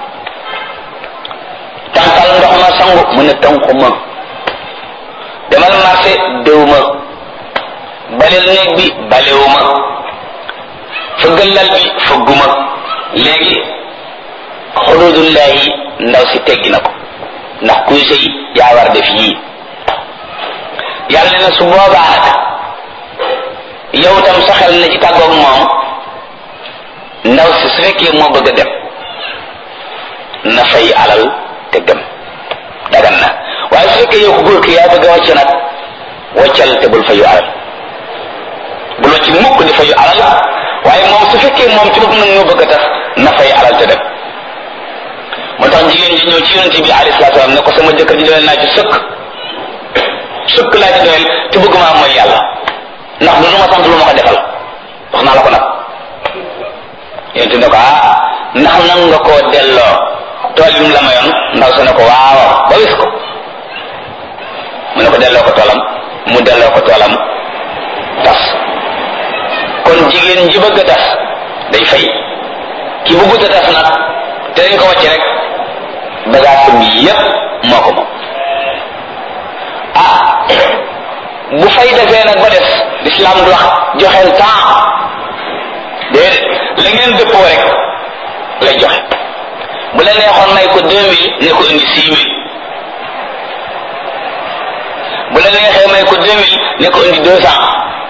tànqal ndox ma sangu mu ne tànku ma demal marché déw ma baleel néeg bi balewu ma fëggal lal bi fëgguma léegi xududullahi ndaw si teggi na ko ndax kuy sëy yaa war def yii yàlla ne na su boobaa nag yow tam sa xel na ci tàggoog moom ndaw si su fekkee moo bëgg a dem na fay alal te dem dagan na waaye su fekkee yow ku góor ki yaa bëgg a wàcc nag wàccal te bul fayu alal bul wàcc mukk di fayu alal waaye moom su fekkee moom ci boppam nag ñoo bëgg a tax na fay alal te dem moo tax jigéen ji ñëw ci yonent bi alayhi salaatu salaam ne ko sama jëkkër ji doyal naa ci sëkk sëkk laa ci doyal te bëgg maa mooy yàlla ndax du lu ma sant lu ma ko defal wax naa la ko nag yonent ne ko ah ndax nan nga koo delloo tool yi mu la mayoon ndaw sa ne ko waaw ba wis ko mu ne ko delloo ko toolam mu delloo ko toolam tas kon jigéen ji bëgg a tas day fay ki bëggut a tas nag te dañ ko wàcc rek bagaasam yépp moo ko moom ah bu fay defee nag ba des l'islam du wax joxeel temps déedéet la ngeen dëppoo rek lay joxe bu la neexoon may ko deux mille ne ko indi six mille bu la neexee may ko deux mille ne ko indi deux cent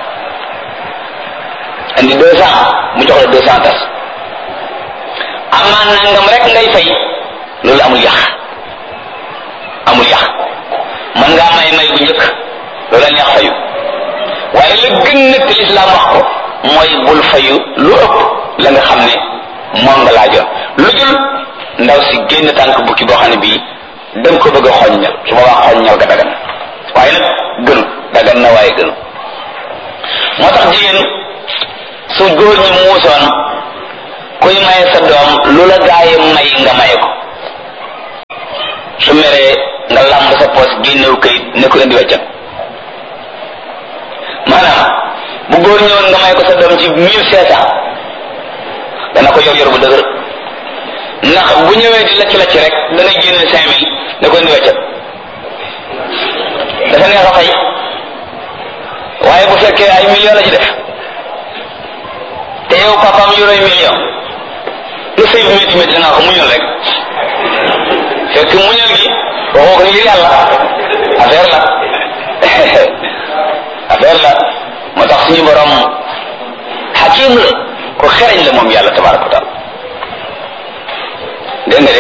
indi deux cent mu jox la deux cent tas amaan nangam rek ngay fay loolu amul yàq amul yàq man ngaa may may bu njëkk loolu la neex fayu waaye la gën nag te lislaam wax ko mooy bul fayu lu ëpp la nga xam ne moom nga laajoon lu dul ndaw si génn tànk bukki boo xam ne bii danga ko bëgg a xoññal su ma wax xoññal ga dagan waaye nag gënu dagan na waaye gënu moo tax jigéen su góor ñi muusoon kuy maye sa doom lu la gaaye may nga maye ko su meree nga lamb sa poos génnew kayit ne ko indi weccat maanaam bu góor ñëwoon nga may ko sa doom ci mille cinq cent dana ko yor yor bu dëgër ndax bu ñëwee di lacc lacc rek dana génne cinq mille ne ko indi weccat dafa neex a fay waaye bu fekkee ay million la ci def te yow papaam yoroy million lu sëy bi métti métti nga ko muñal rek fekk muñal gi waxoo ko ngir yàlla affaire la affaire la moo tax suñu borom xakim la ko xereñ la moom yàlla tabaraka wa taala dégg nga de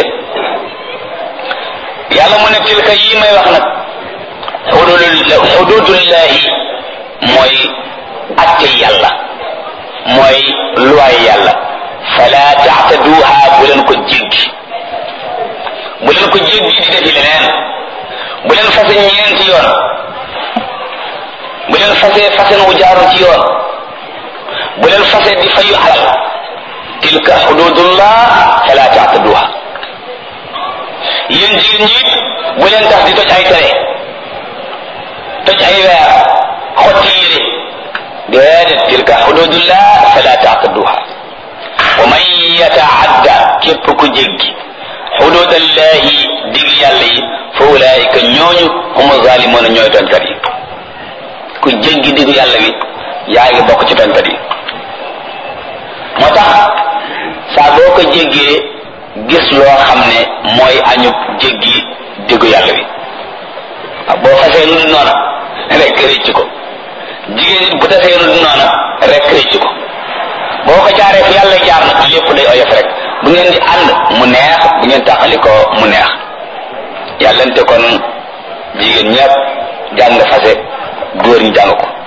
yàlla mu ne tilka yi may wax nag xududul xududullahi mooy atte yàlla mooy luwaay yàlla fala taxtaduha bu leen ko jéggi bu leen ko jéggi di defi leneen bu leen fase ñeenti yoon bu leen fase fasen wu jaarul ci yoon bu leen fase di fayu alal tilka xududullah fala taxtaduha yéen jigéen ñi it bu leen tax di toj ay tere toj ay weer xotti yére déedéet tilka xududullah fala taxtaduha wa man yataadda képp ku jéggi xududallahi dig yàlla yi fa ulaayika ñooñu hum zalimuna ñooy tooñkat yi ku jéggi digu yàlla bi yaa ngi bokk ci tooñkat yi moo tax saa boo ko jéggee gis loo xam ne mooy añub jéggi digu yàlla bi waaw boo fasee lu dul noona rek rëcc ko jigéen nit bu tasee lu dul noona rek rëcc ko boo ko jaaree fi yàlla jaar nag lépp day oyof rek bu ngeen di ànd mu neex bu ngeen taxali ko mu neex yàllante kon jigéen ñëpp jàng fase góor ñi jàng ko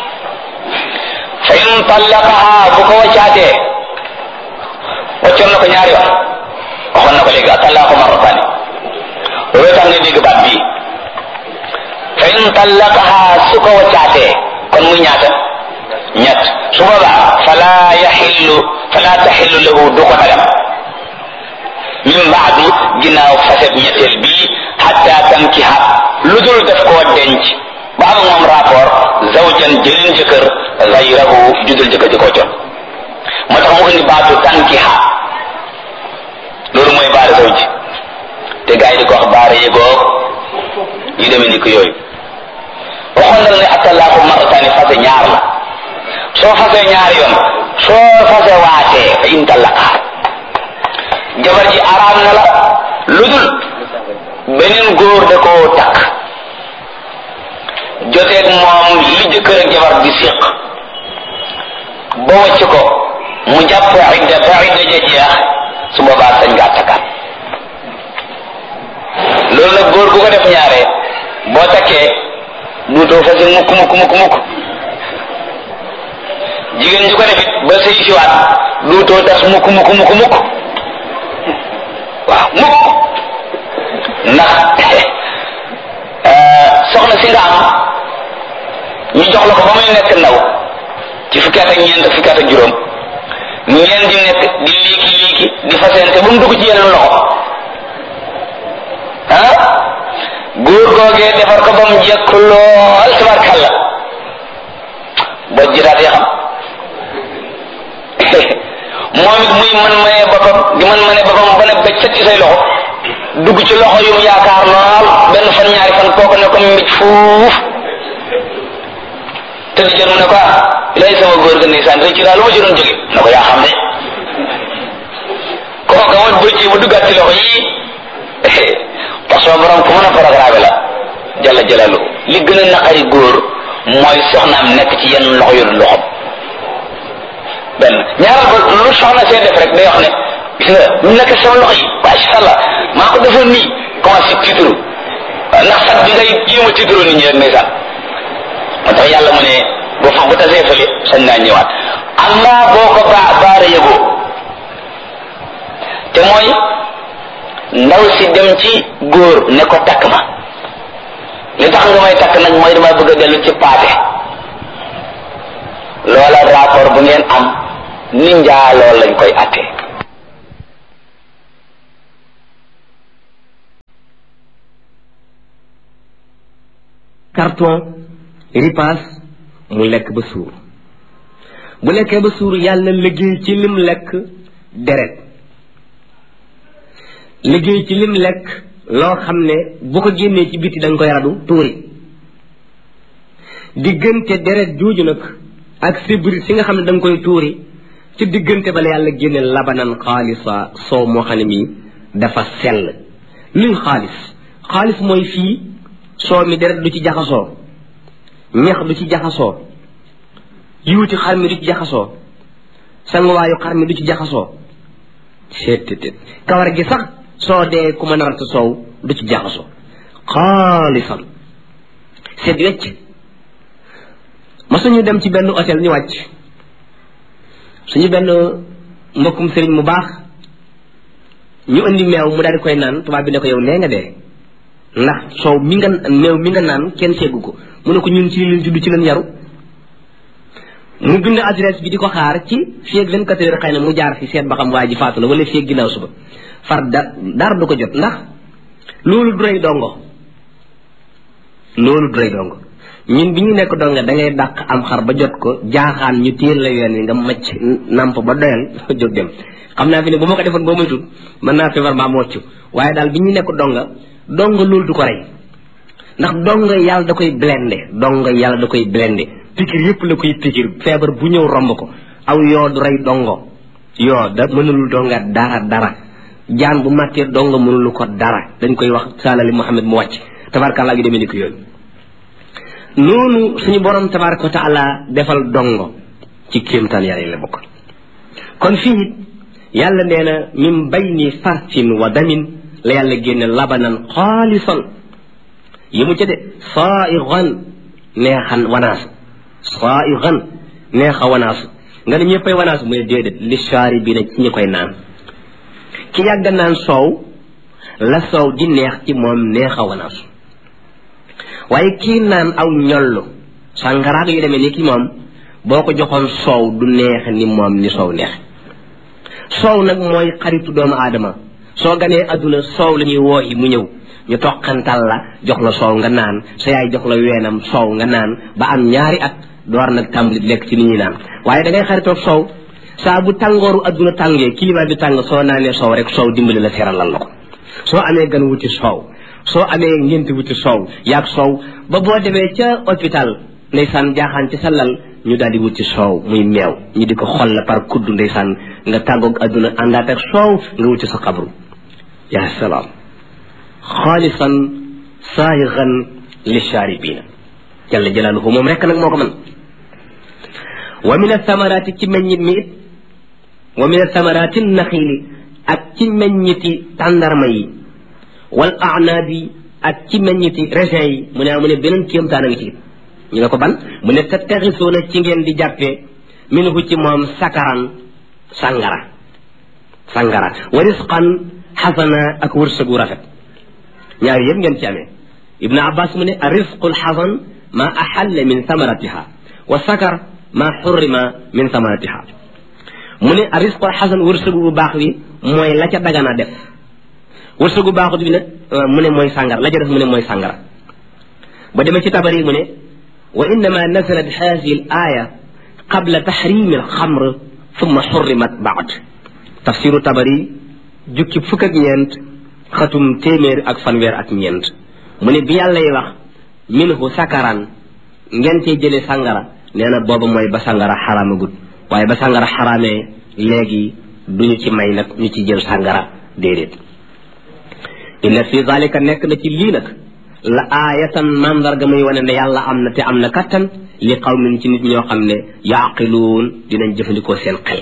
fa in tallaqaha bu ko waccaatee waccoon na ko ñaari yoon waxoon na ko léegi atallaqu marratani loolu tax nga dégg baat bii fa in tallaqaha su ko waccaatee kon muy ñaata ñett su boobaa fala yaxillu fala taxillu lahu du ko dagam min baadu ginnaaw faset ñetteel bii xatta tankiha lu dul def koo denc ba am moom rapport zawjan jëlin jëkkër gayrahu judul jëkkër ji koo con moo tax mu indi baatu tankiha loolu mooy baara zawj te gars yi di ko wax baara yëgoog yu demee ni ko yooyu waxoon na ne attalaaku marataani fase ñaar la soo fasee ñaari yoon soo fase waatee fa in tallaqaa jabar ji araam na la lu dul beneen góor da koo takk joteeg moom li jëkkër ak jabar di séq ba wàcc ko mu jàpp idda ba idda ja jeex su boobaa sañ ngaa takkaat loolu nag góor gu ko def ñaare boo takkee duutoo fase mukk mukk mukk mukk jigéen ju ko defit ba sëy siwaat duutoo tas mukk mukk mukk mukk waaw mukk ndax soxna si nga am ñu jox la ko ba muy nekk ndaw ci fukki at ak ñeent fukki at ak juróom ngeen di nekk di liiki liiki di fasente ba mu dugg ci yeneen loxo ah góor googee defar ko ba mu jekk lool tabarkalla boo jiraat ya xam moom it muy man maye boppam di man maye boppam ba ne bëccëg ci say loxo dugg ci loxo yu mu yaakaar lool benn fan ñaari fan kooku ne ko mbij fuuf te di jot mu ne ko ah lay sama góor ga ndeysaan rëcc daal lu ma ci doon jóge ne ko yaa xam ne kooka mooy bëccëg bu duggaat ci loxo yii parce que borom ku mën a programme la jalla jalalu li gën a naqari góor mooy soxnaam nekk ci yenn loxo yu loxom benn ñaaral ba lu soxna see def rek day wax ne gis nga ñu nekk sama loxo yi macha allah maa ko defoon nii commencé tiitru ndax sax bi ngay jéem a tiitru nit ñi rek ndeysaan moo tax yàlla mu ne bu fa bu tasee fële sañ naa ñëwaat amma boo ko baa baara yëgoo te mooy ndaw si dem ci góor ne ko takk ma li tax nga may takk nag mooy dama bëgg a dellu ci paate loola rapport bu ngeen am ni njaaloo lañ koy attee carton ripaas mu lekk ba suur bu lekkee ba suur yàlla liggéey ci lim lekk deret liggéey ci lim lekk loo xam ne bu ko génnee ci biti da nga koy radu tuuri diggante deret jooju nag ak sibri si nga xam ne da nga koy tuuri ci diggante ba la yàlla génne labanan xaalisa soow moo xam ne mii dafa sell luy xaalis xaalis mooy fii soow mi deret du ci jaxasoo ñax du ci jaxasoo yiwuti xar mi du ci jaxasoo sanguwaayu xar mi du ci jaxasoo seet kawar gi sax soo dee ku ma narata soow du ci jaxasoo xaalisan seet wecc ma suñu dem ci benn hôtel ñu wàcc suñu benn mbokkum sëriñ mu baax ñu indi meew mu daal di koy naan tubaab bi ne ko yow nee nga dee ndax soow mi nga meew mi nga naan kenn seggu ko mu ne ko ñun ci leen judd ci leen yaru mu bind adresse bi di ko xaar ci fii ak vingt quatre heures xëy na mu jaar fi seet ba xam waa ji faatu la wala fii ak ginnaaw suba far da dara du ko jot ndax loolu du rey dongo loolu du rey dongo ñun bi ñu nekk donga da ngay dàq am xar ba jot ko jaaxaan ñu téel la yoon wi nga macc namp ba doyal jóg dem xam naa fi ne bu ma ko defoon boo moytul mën naa feebar maa mocc waaye daal bi ñu nekk donga donga loolu du ko rey ndax donga yàlla da koy blende donga yàlla da koy blende pikir yëpp la koy pikir feebar bu ñëw romb ko aw yoo du rey dongo yoo da mënulul donga dara dara jaan bu màttee donga mënulu ko dara dañ koy wax saalali Muhammad mu wàcc tabarkàllaa gi demee ni ko yooyu noonu suñu borom tabaraka wa taala defal dongo ci kéemtaan yàlla yi la bokk kon fii yàlla nee na min bayni farsin wa damin la yàlla génne labanan xaalisan yi mu ca de saaigan neexan wanaasu saaigan neexa wanaasu nga ne ñëppay wanaasu mu ne déedéet li shaari bi na ci ñi koy naan ki yàgg naan soow la soow di neex ci moom neexa wanaasu waaye kii naan aw ñollu sàngaraag yu demee ni ki moom boo ko joxoon soow du neex ni moom ni soow neex soow nag mooy xaritu doomu aadama soo ganee adduna soow la ñuy wooyi mu ñëw ñu toqantal la jox la soow nga naan sa yaay jox la weenam soow nga naan ba am ñaari at door nag tàmbali lekk ci ni ñuy naan waaye da ngay xaritoog soow saa bu tàngooru adduna tàngee climat bi tàng soo naanee soow rek soow dimbali la seralal la ko soo amee gan wuti soow soo amee ngént wuti soow yaag soow ba boo demee ca hôpital ndeysaan jaaxaan ci sa lal ñu daal di wuti soow muy meew ñu di ko xol la par kudd ndeysaan nga tàggoog adduna àndaat ak soow nga wuti sa xabru yaa salaam xaalisan saayigan li shaaribiina jalla jalaaluhu moom rekk nag moo ko mën wa min athamaraati ci meññit mi it wa min athamaraati naxiili ak ci meññiti tàndarma yi wal aanaabi ak ci meññiti raisin yi mu ne mu ne beneen kéemtaan a ngi ci ñu ne ko ban mu ne tattaxisuuna ci ngeen di jàppee minhu ci moom sakaran sangara sangara wa risqan xasana ak wërsëgu rafet ñaari yëpp ngeen ci amee ibnu abbas mu ne risqu lxasan ma axalla min samaratiha wa sakar ma xurrima min samaratiha mu ne risqu lxasan wërsëgu bu baax wi mooy la ca dagana def wërsëgu baaxut bi nag mu ne mooy sàngara la ca def mu ne mooy sàngara ba demee ci tabari mu ne wa innama nazalat hadihi al aya qabla tahrimi al xamr thumma xurrimat baad tafsiru tabari jukki fukk ak ñeent xatum téeméer ak fanweer ak ñeent mu ne bi yàlla yi wax minhu sakaran ngeen cee jële sàngara nee na booba mooy ba sàngara xaraamagut waaye ba sàngara xaraamee léegi duñu ci may nag ñu ci jël sàngara déedéet inna fi zalika nekk na ci lii nag la aayatan mandarga muy wane ne yàlla am na te am na kattan li qawmin ci nit ñoo xam ne yaaqiluun dinañ jëfandikoo seen xel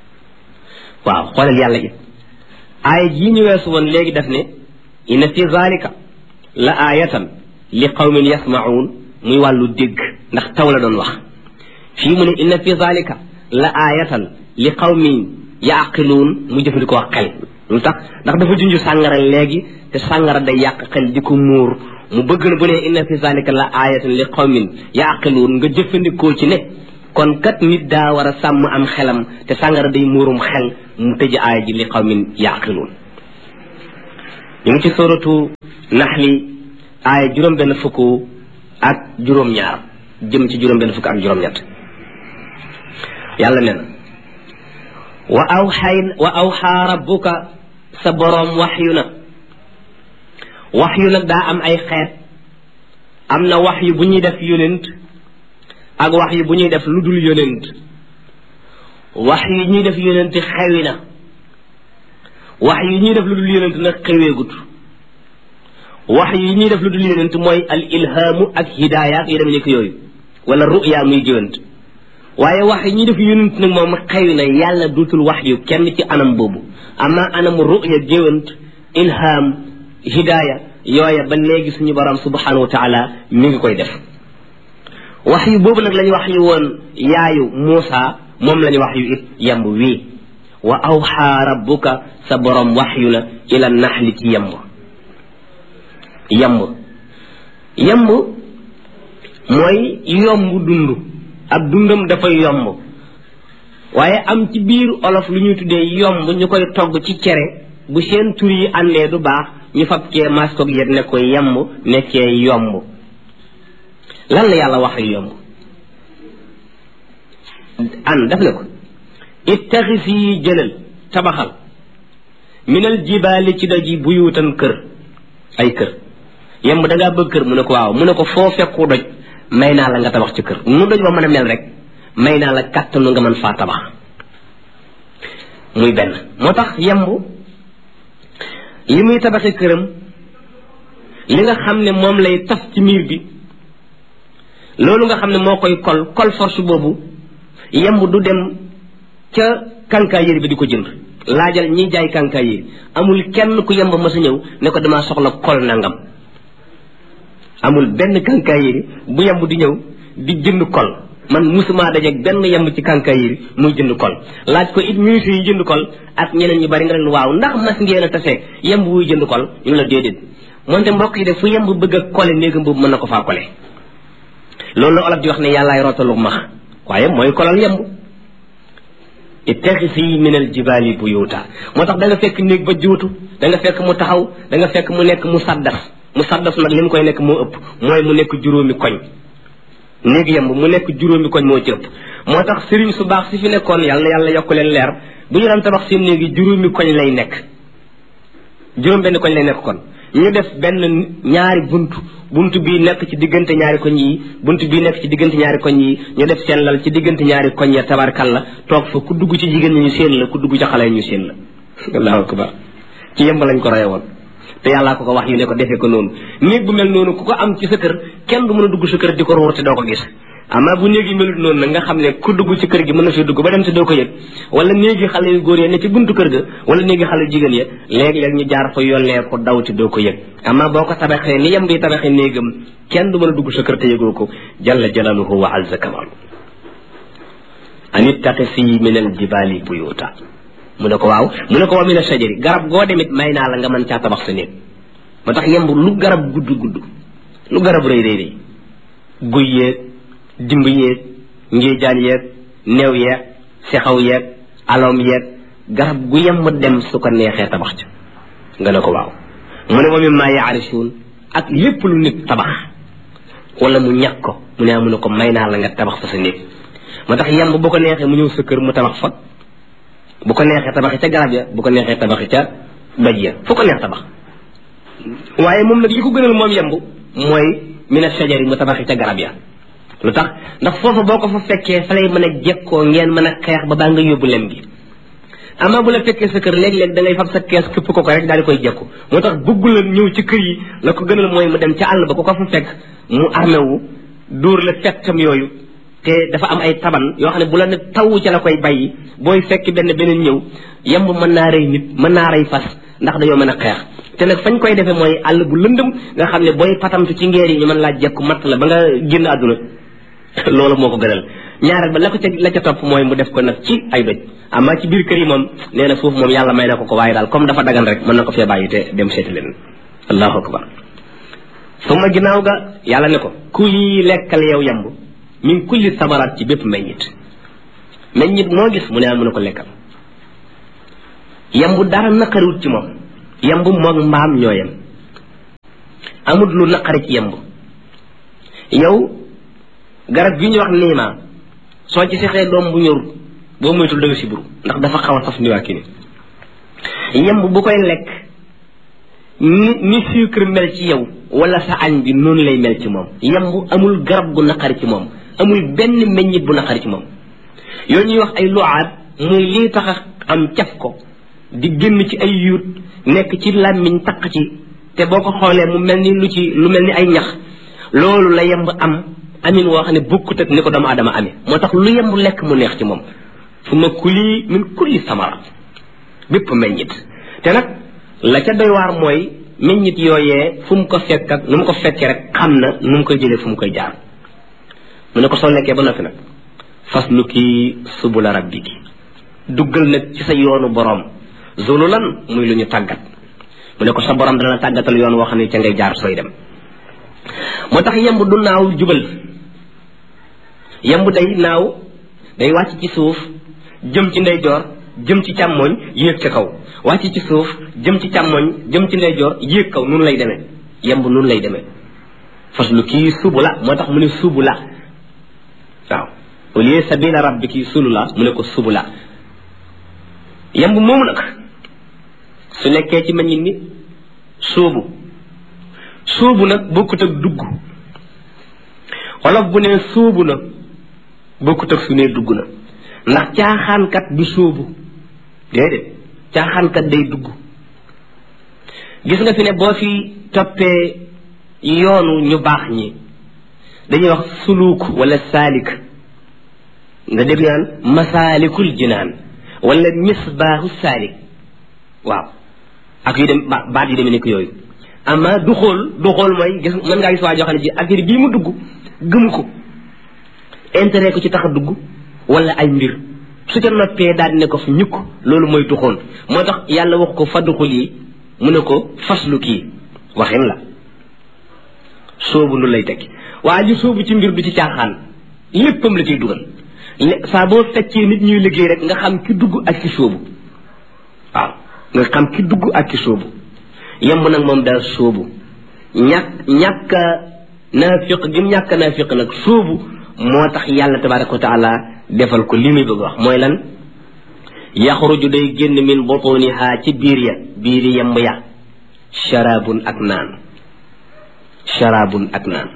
waaw xoolal yàlla it aaya jii ñu weesu woon léegi def ne inna fi zalika la aayatan li qawmin yasmaun muy wàllu dégg ndax taw la doon wax fii mu ne inna fi zalika la aayatan li qawmin yaaqiluun mu jëfandikoo xel lu tax ndax dafa junj sàngara léegi te sàngara day yàq xel di ko muur mu bëgg na bu ne inna fi zalika la aayatan li qawmin yaaqiluun nga jëfandikoo ci ne kon kat nit daa war a sàmm am xelam te sàngara day muurum xel mu tëj aaya ji li qawmin yaaqiluun ñu ngi ci suratu naxli aaya juróom benn fukk ak juróom-ñaar jëm ci juróom benn fukk ak juróom-ñett yàlla nee na wa awxay wa awxaa rabbuka sa boroom waxyu na waxyu nag daa am ay xeet am na waxyu bu ñuy def yonent ak waxyu bu ñuy def lu dul yonent waxyu yi ñuy def yonent xewi na waxyu yi ñuy def lu dul yonent nag xeweegut waxyu yi ñuy def lu dul yonent mooy al ilhaamu ak hidaaya ak yu dem nekk yooyu wala ruya muy géwant waaye wax yi ñuy def yonent nag moom xewi na yàlla duutul wax yu kenn ci anam boobu ama anamu ruya géwant ilham hidaaya yooya ba léegi suñu borom subhanahu wa taala mi ngi koy def wax yu boobu nag la ñu wax yu woon yaayu Muusa moom la ñu wax yu it yemb wii wa awxaa rabbuka sa borom wax yu na ila naxli ci yemb yemb yemb mooy yomb dund ab dundam dafay yomb waaye am ci biir olof lu ñuy tuddee yomb ñu koy togg ci cere bu seen tur yi àndee du baax ñu fab cee mas ko yet ne ko yemb nekkee yomb lan la yàlla wax yomb an daf ne ko ittaxis yi jëlal tabaxal minal jibaali ci doj yi buyuutan kër ay kër yemb da ngaa bëgg kër mu ne ko waaw mu ne ko foo fekku doj may naa la nga tabax ci kër nu doj ba mën a mel rek may naa la kàttanu nga mën faa tabax muy benn moo tax yemb li muy tabaxi këram li nga xam ne moom lay taf ci miir bi loolu nga xam ne moo koy kol kol force boobu yemb du dem ca kankaa yëri bi di ko jënd laajal ñiy jaay kankaa yëri amul kenn ku yemb ma sa ñëw ne ko damaa soxla kol nangam amul benn kankaa yëri bu yemb di ñëw di jënd kol man musuma dajeeg benn yemb ci kankaa yëri muy jënd kol laaj ko it ministre yi jënd kol ak ñeneen ñu bari nga leen waaw ndax mas ngeen a tasee yemb wuy jënd kol ñu la déedéet moonte mbokk yi de fu yemb bëgg a kole néegam boobu mën na ko faa kole loolu la olof di wax ne yàllaay rootalu max waaye mooy kolal yemb ittaxisi min al jibaali buyuta moo tax da nga fekk néeg ba juutu da nga fekk mu taxaw da nga fekk mu nekk mu saddaf mu saddaf nag li mu koy nekk moo ëpp mooy mu nekk juróomi koñ néeg yemb mu nekk juróomi koñ moo ci ëpp moo tax sëriñ su baax si fi nekkoon yàlla na yàlla yokk leen leer bu ñu daan tabax seen néegi juróomi koñ lay nekk juróom benn koñ lay nekk kon ñu def benn ñaari bunt bunt bii nekk ci diggante ñaari koñ yi bunt bii nekk ci diggante ñaari koñ yi ñu def seen lal ci diggante ñaari koñ ya tabarkal la toog fa ku dugg ci jigéen ñi ñu seen la ku dugg ci xale yi ñu seen la allahu akbar ci yemb lañ ko roye woon te yàllaa ko ko wax yu ne ko defee ko noonu néeg bu mel noonu ku ko am ci sa kër kenn du mën a dugg sa kër di ko ruur te doo ko gis amaa bu néeg yi melut noonu nag nga xam ne ku dugg ci kër gi mën na fi dugg ba dem te doo ko yëg wala néegi xale yu góor ya ne ci buntu kër ga wala néegi xale yu jigéen ya léeg-léeg ñu jaar fa yollee ko daw te doo ko yëg amaa boo ko tabaxee ni yem bi tabaxee néegam kenn du mën a dugg sa kër te yëgoo ko jalla jalaluhu wa azza kamalu an ittaqisi min al jibali buyuta mu ne ko waaw mu ne ko wa min ashajari garab goo demit may naa la nga mën caa tabax sa néeg moo tax yemb lu garab gudd gudd lu garab rëy rëy rëy guy yeeg dimb yeeg ngéejaan yeeg neew yeeg sexaw yeeg aloom yeeg garab gu yemb dem su ko neexee tabax ca nga ne ko waaw mu ne wa mimma yaarisuun ak lépp lu nit tabax wala mu ñàkk ko mu ne mu ne ko may naa la nga tabax fa sa néeg moo tax yemb bu ko neexee mu ñëw sa kër mu tabax fa bu ko neexee tabaxi ca garab ya bu ko neexee tabaxi ca doj ya fu ko neex tabax waaye moom nag li ko gënal moom yemb mooy mina sajari mu tabaxi ca garab ya lu tax ndax foofa boo ko fa fekkee fa lay mën a jekkoo ngeen mën a xeex ba baa nga yóbbu lem gi amaa bu la fekkee sa kër léeg-léeg da ngay fab sa kees këpp ko ko rek daal di koy jekku moo tax bëggu la ñëw ci kër yi la ko gënal mooy mu dem ca àll ba ku ko fa fekk mu armé wu dóor la fettam yooyu te dafa am ay taban yoo xam ne bu la ne taw ca la koy bàyyi booy fekk benn beneen ñëw yemb mën naa rey nit mën naa rey fas ndax dañoo mën a xeex te nag fañ koy defee mooy àll bu lëndëm nga xam ne booy patamtu ci ngeer yi ñu mën laa jekku matt la ba nga génn àdduna loolu moo ko gënal ñaareel ba la ko ca la ca topp mooy mu def ko nag ci ay doj amaa ci biir kër yi moom nee na foofu moom yàlla may na ko ko waaye daal comme dafa dagan rek mën na ko fee bàyyi te dem seeti leen allahu akbar suma ginnaaw ga yàlla ne ko kuli lekkal yow yamb min kulli samaraat ci bépp meññit meññit moo gis mu ne mu ne ko lekkal yamb dara naqariwut ci moom yamb moog mbaam ñoo yem amut lu naqari ci yamb yow garab gi ñu wax niima soo ci sexee doom bu ñorut boo moytul da nga siburu ndax dafa xaw a saf ni waa kii ni yemb bu koy lekk ni ni sucre mel ci yow wala sa añ bi noonu lay mel ci moom yemb amul garab gu naqari ci moom amul benn meññit bu naqari ci moom yooyu ñuy wax ay luaat muy lii tax a am caf ko di génn ci ay yuut nekk ci làmmiñ taq ci te boo ko xoolee mu mel ni lu ci lu mel ni ay ñax loolu la yemb am amin woo xam ne bokkut ak ni ko doomu aadama amee moo tax lu yemb lekk mu neex ci moom fu ma kuli min kulli samara bépp meññit te nag la ca doy waar mooy meññit yooyee fu mu ko fekk ak nu mu ko fekkee rek xam na nu mu koy jëlee fu mu koy jaar mu ne ko soo lekkee ba noppi nag faslu ki subula rabbiki duggal nag ci sa yoonu boroom zululan muy lu ñu tàggat mu ne ko sa borom dana tàggatal yoon woo xam ne ca ngay jaar sooy dem moo tax yemb du naaw jubal yemb day naaw day wàcc ci suuf jëm ci ndeyjoor jëm ci càmmooñ yéeg ca kaw wàcc ci suuf jëm ci càmmooñ jëm ci ndeyjoor yéeg kaw noonu lay demee yemb noonu lay demee fas lu kii subu la moo tax mu ne subu la waaw au lieu sabila rabbiki sulu la mu ne ko subu la yemb moomu nag su nekkee ci meññit ni suubu suubu nag bokkut ak dugg wolof bu ne suubu na bokkut ak su ne dugg na ndax caaxaankat du suubu déedéet caaxaankat day dugg gis nga fi ne boo fi toppee yoonu ñu baax ñi dañuy wax suluuk wala saalik nga dégg naan masaalikul jinaan wala misbaahu saalik waaw ak yu dem baat yu demee nekk yooyu ama du xool du xool mooy gis mën ngaa gis waa joo xam ne ji affaire bii mu dugg gëmu ko intérêt ko ci tax a dugg wala ay mbir su ca noppee daal di ne ko fi ñukk loolu mooy duxoon moo tax yàlla wax ko fadduxul yi mu ne ko faslu kii waxin la soobu lu lay tekki waa ji soobu ci mbir du ci caaxaan léppam la ciy dugal saa boo feccee nit ñuy liggéey rek nga xam ki dugg ak ki soobu waaw nga xam ki dugg ak ki soobu yemb nag moom daal soobu ñàkk ñàkk naafiq gi mu ñàkk naafiq nag soobu moo tax yàlla tabaraka wa taala defal ko li muy bëgg wax mooy lan yaxruju day génn min butuniha ci biir ya biiri yemb ya sharabun ak naan sharabun ak naan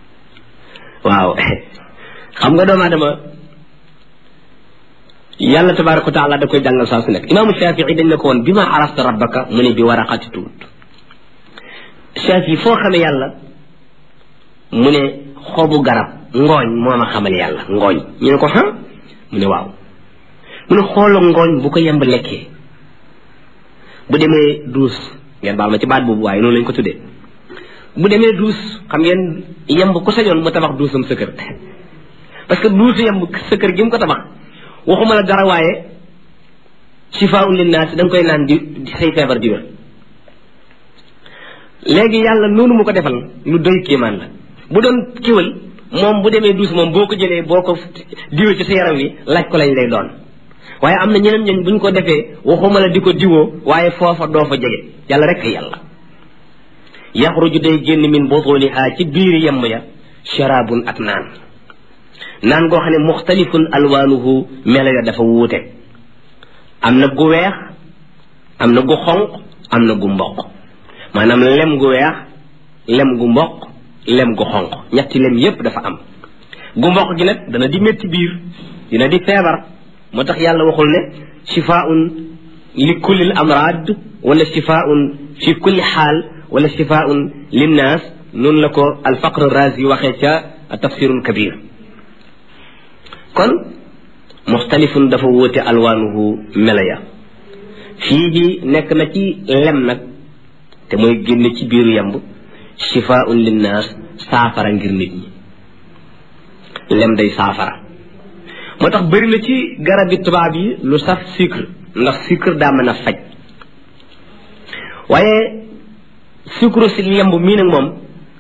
waaw xam nga doomu aadama yàlla tabaraka wa taala da koy jàngal saa su nekk imaamu shafii dañ ne ko woon bi ma arafta rabbaka mu ne bi waraqati tuut shafii foo xamee yàlla mu ne xobu garab ngooñ moo ma xamal yàlla ngooñ ñu ne ko xam mu ne waaw mu ne xoolo ngooñ bu ko yemb lekkee bu demee duus ngeen baal ma ci baat boobu waaye noonu lañ ko tuddee bu demee duus xam ngeen yemb ku sañoon mu tabax duusam sa kër parce que duusu yemb sa kër gi mu ko tabax waxuma la dara waaye shifaa'un linnaas da nga koy naan di say feebar di wér léegi yàlla noonu mu ko defal lu doy kéemaan la bu doon kiwal moom bu demee duus moom boo ko jëlee boo ko diwee ci sa yaram wi laaj ko lañ lay doon waaye am na ñeneen ñooñ buñ ko defee waxuma la di ko diwoo waaye foofa doo fa jege yàlla rek yàlla yaxruju day génn min butuniha ci biir yemb ya sharabun ak naan naan goo xam ne muxtalifun alwaanuhu melo ya dafa wuute am na gu weex am na gu xonq am na gu mboq maanaam lem gu weex lem gu mboq lem gu xonq ñetti lem yépp dafa am gu mboq gi nag dana di métti biir dina di feebar moo tax yàlla waxul ne shifaun li kulli amrad wala shifaun fi kulli xaal wala shifaun linnaas noonu la ko alfaqr razi waxee ca tafsirul kabir kon muxtalifun dafa wóote alwaanuhu melaya fii ji nekk na ci lem nag te mooy génne ci biiru yamb shifaun linnaas saafara ngir nit ñi lem day saafara moo tax bëri na ci garabi tubaab yi lu saf sucre ndax sucre daa mën a faj waaye sucre si yemb mii nag moom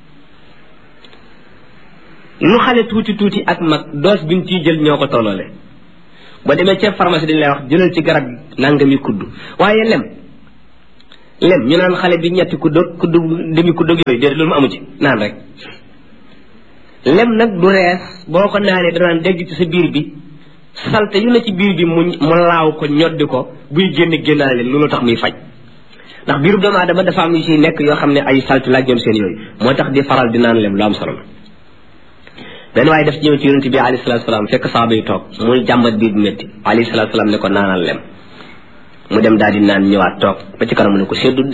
lu xale tuuti tuuti ak mag doos bi ñu ciy jël ñoo ko tolloole ba demee ca pharmacie dañ lay wax jëlal ci garab nangami kudd waaye lem lem ñu naan xale bi ñetti kudd kudd demi kudd yooyu déedéet loolu mu amu ci naan rek lem nag du rees boo ko naanee danaan dégg ci sa biir bi salte yu ne ci biir bi mu mu laaw ko ñoddi ko buy génn génnaale loolu tax muy faj ndax biiru doomu aadama dafa am yu ciy nekk yoo xam ne ay salte laaj ñoom seen yooyu moo tax di faral di naan lem lu am solo la benn waaye def ñëw ci yonente bi alayhi salatu salaam fekk saaba yi toog muy jàmbat biir bu métti alayhi salatu salaam ne ko naanal lem mu dem daal di naan ñëwaat toog ba ci kanam mu ne ko seddu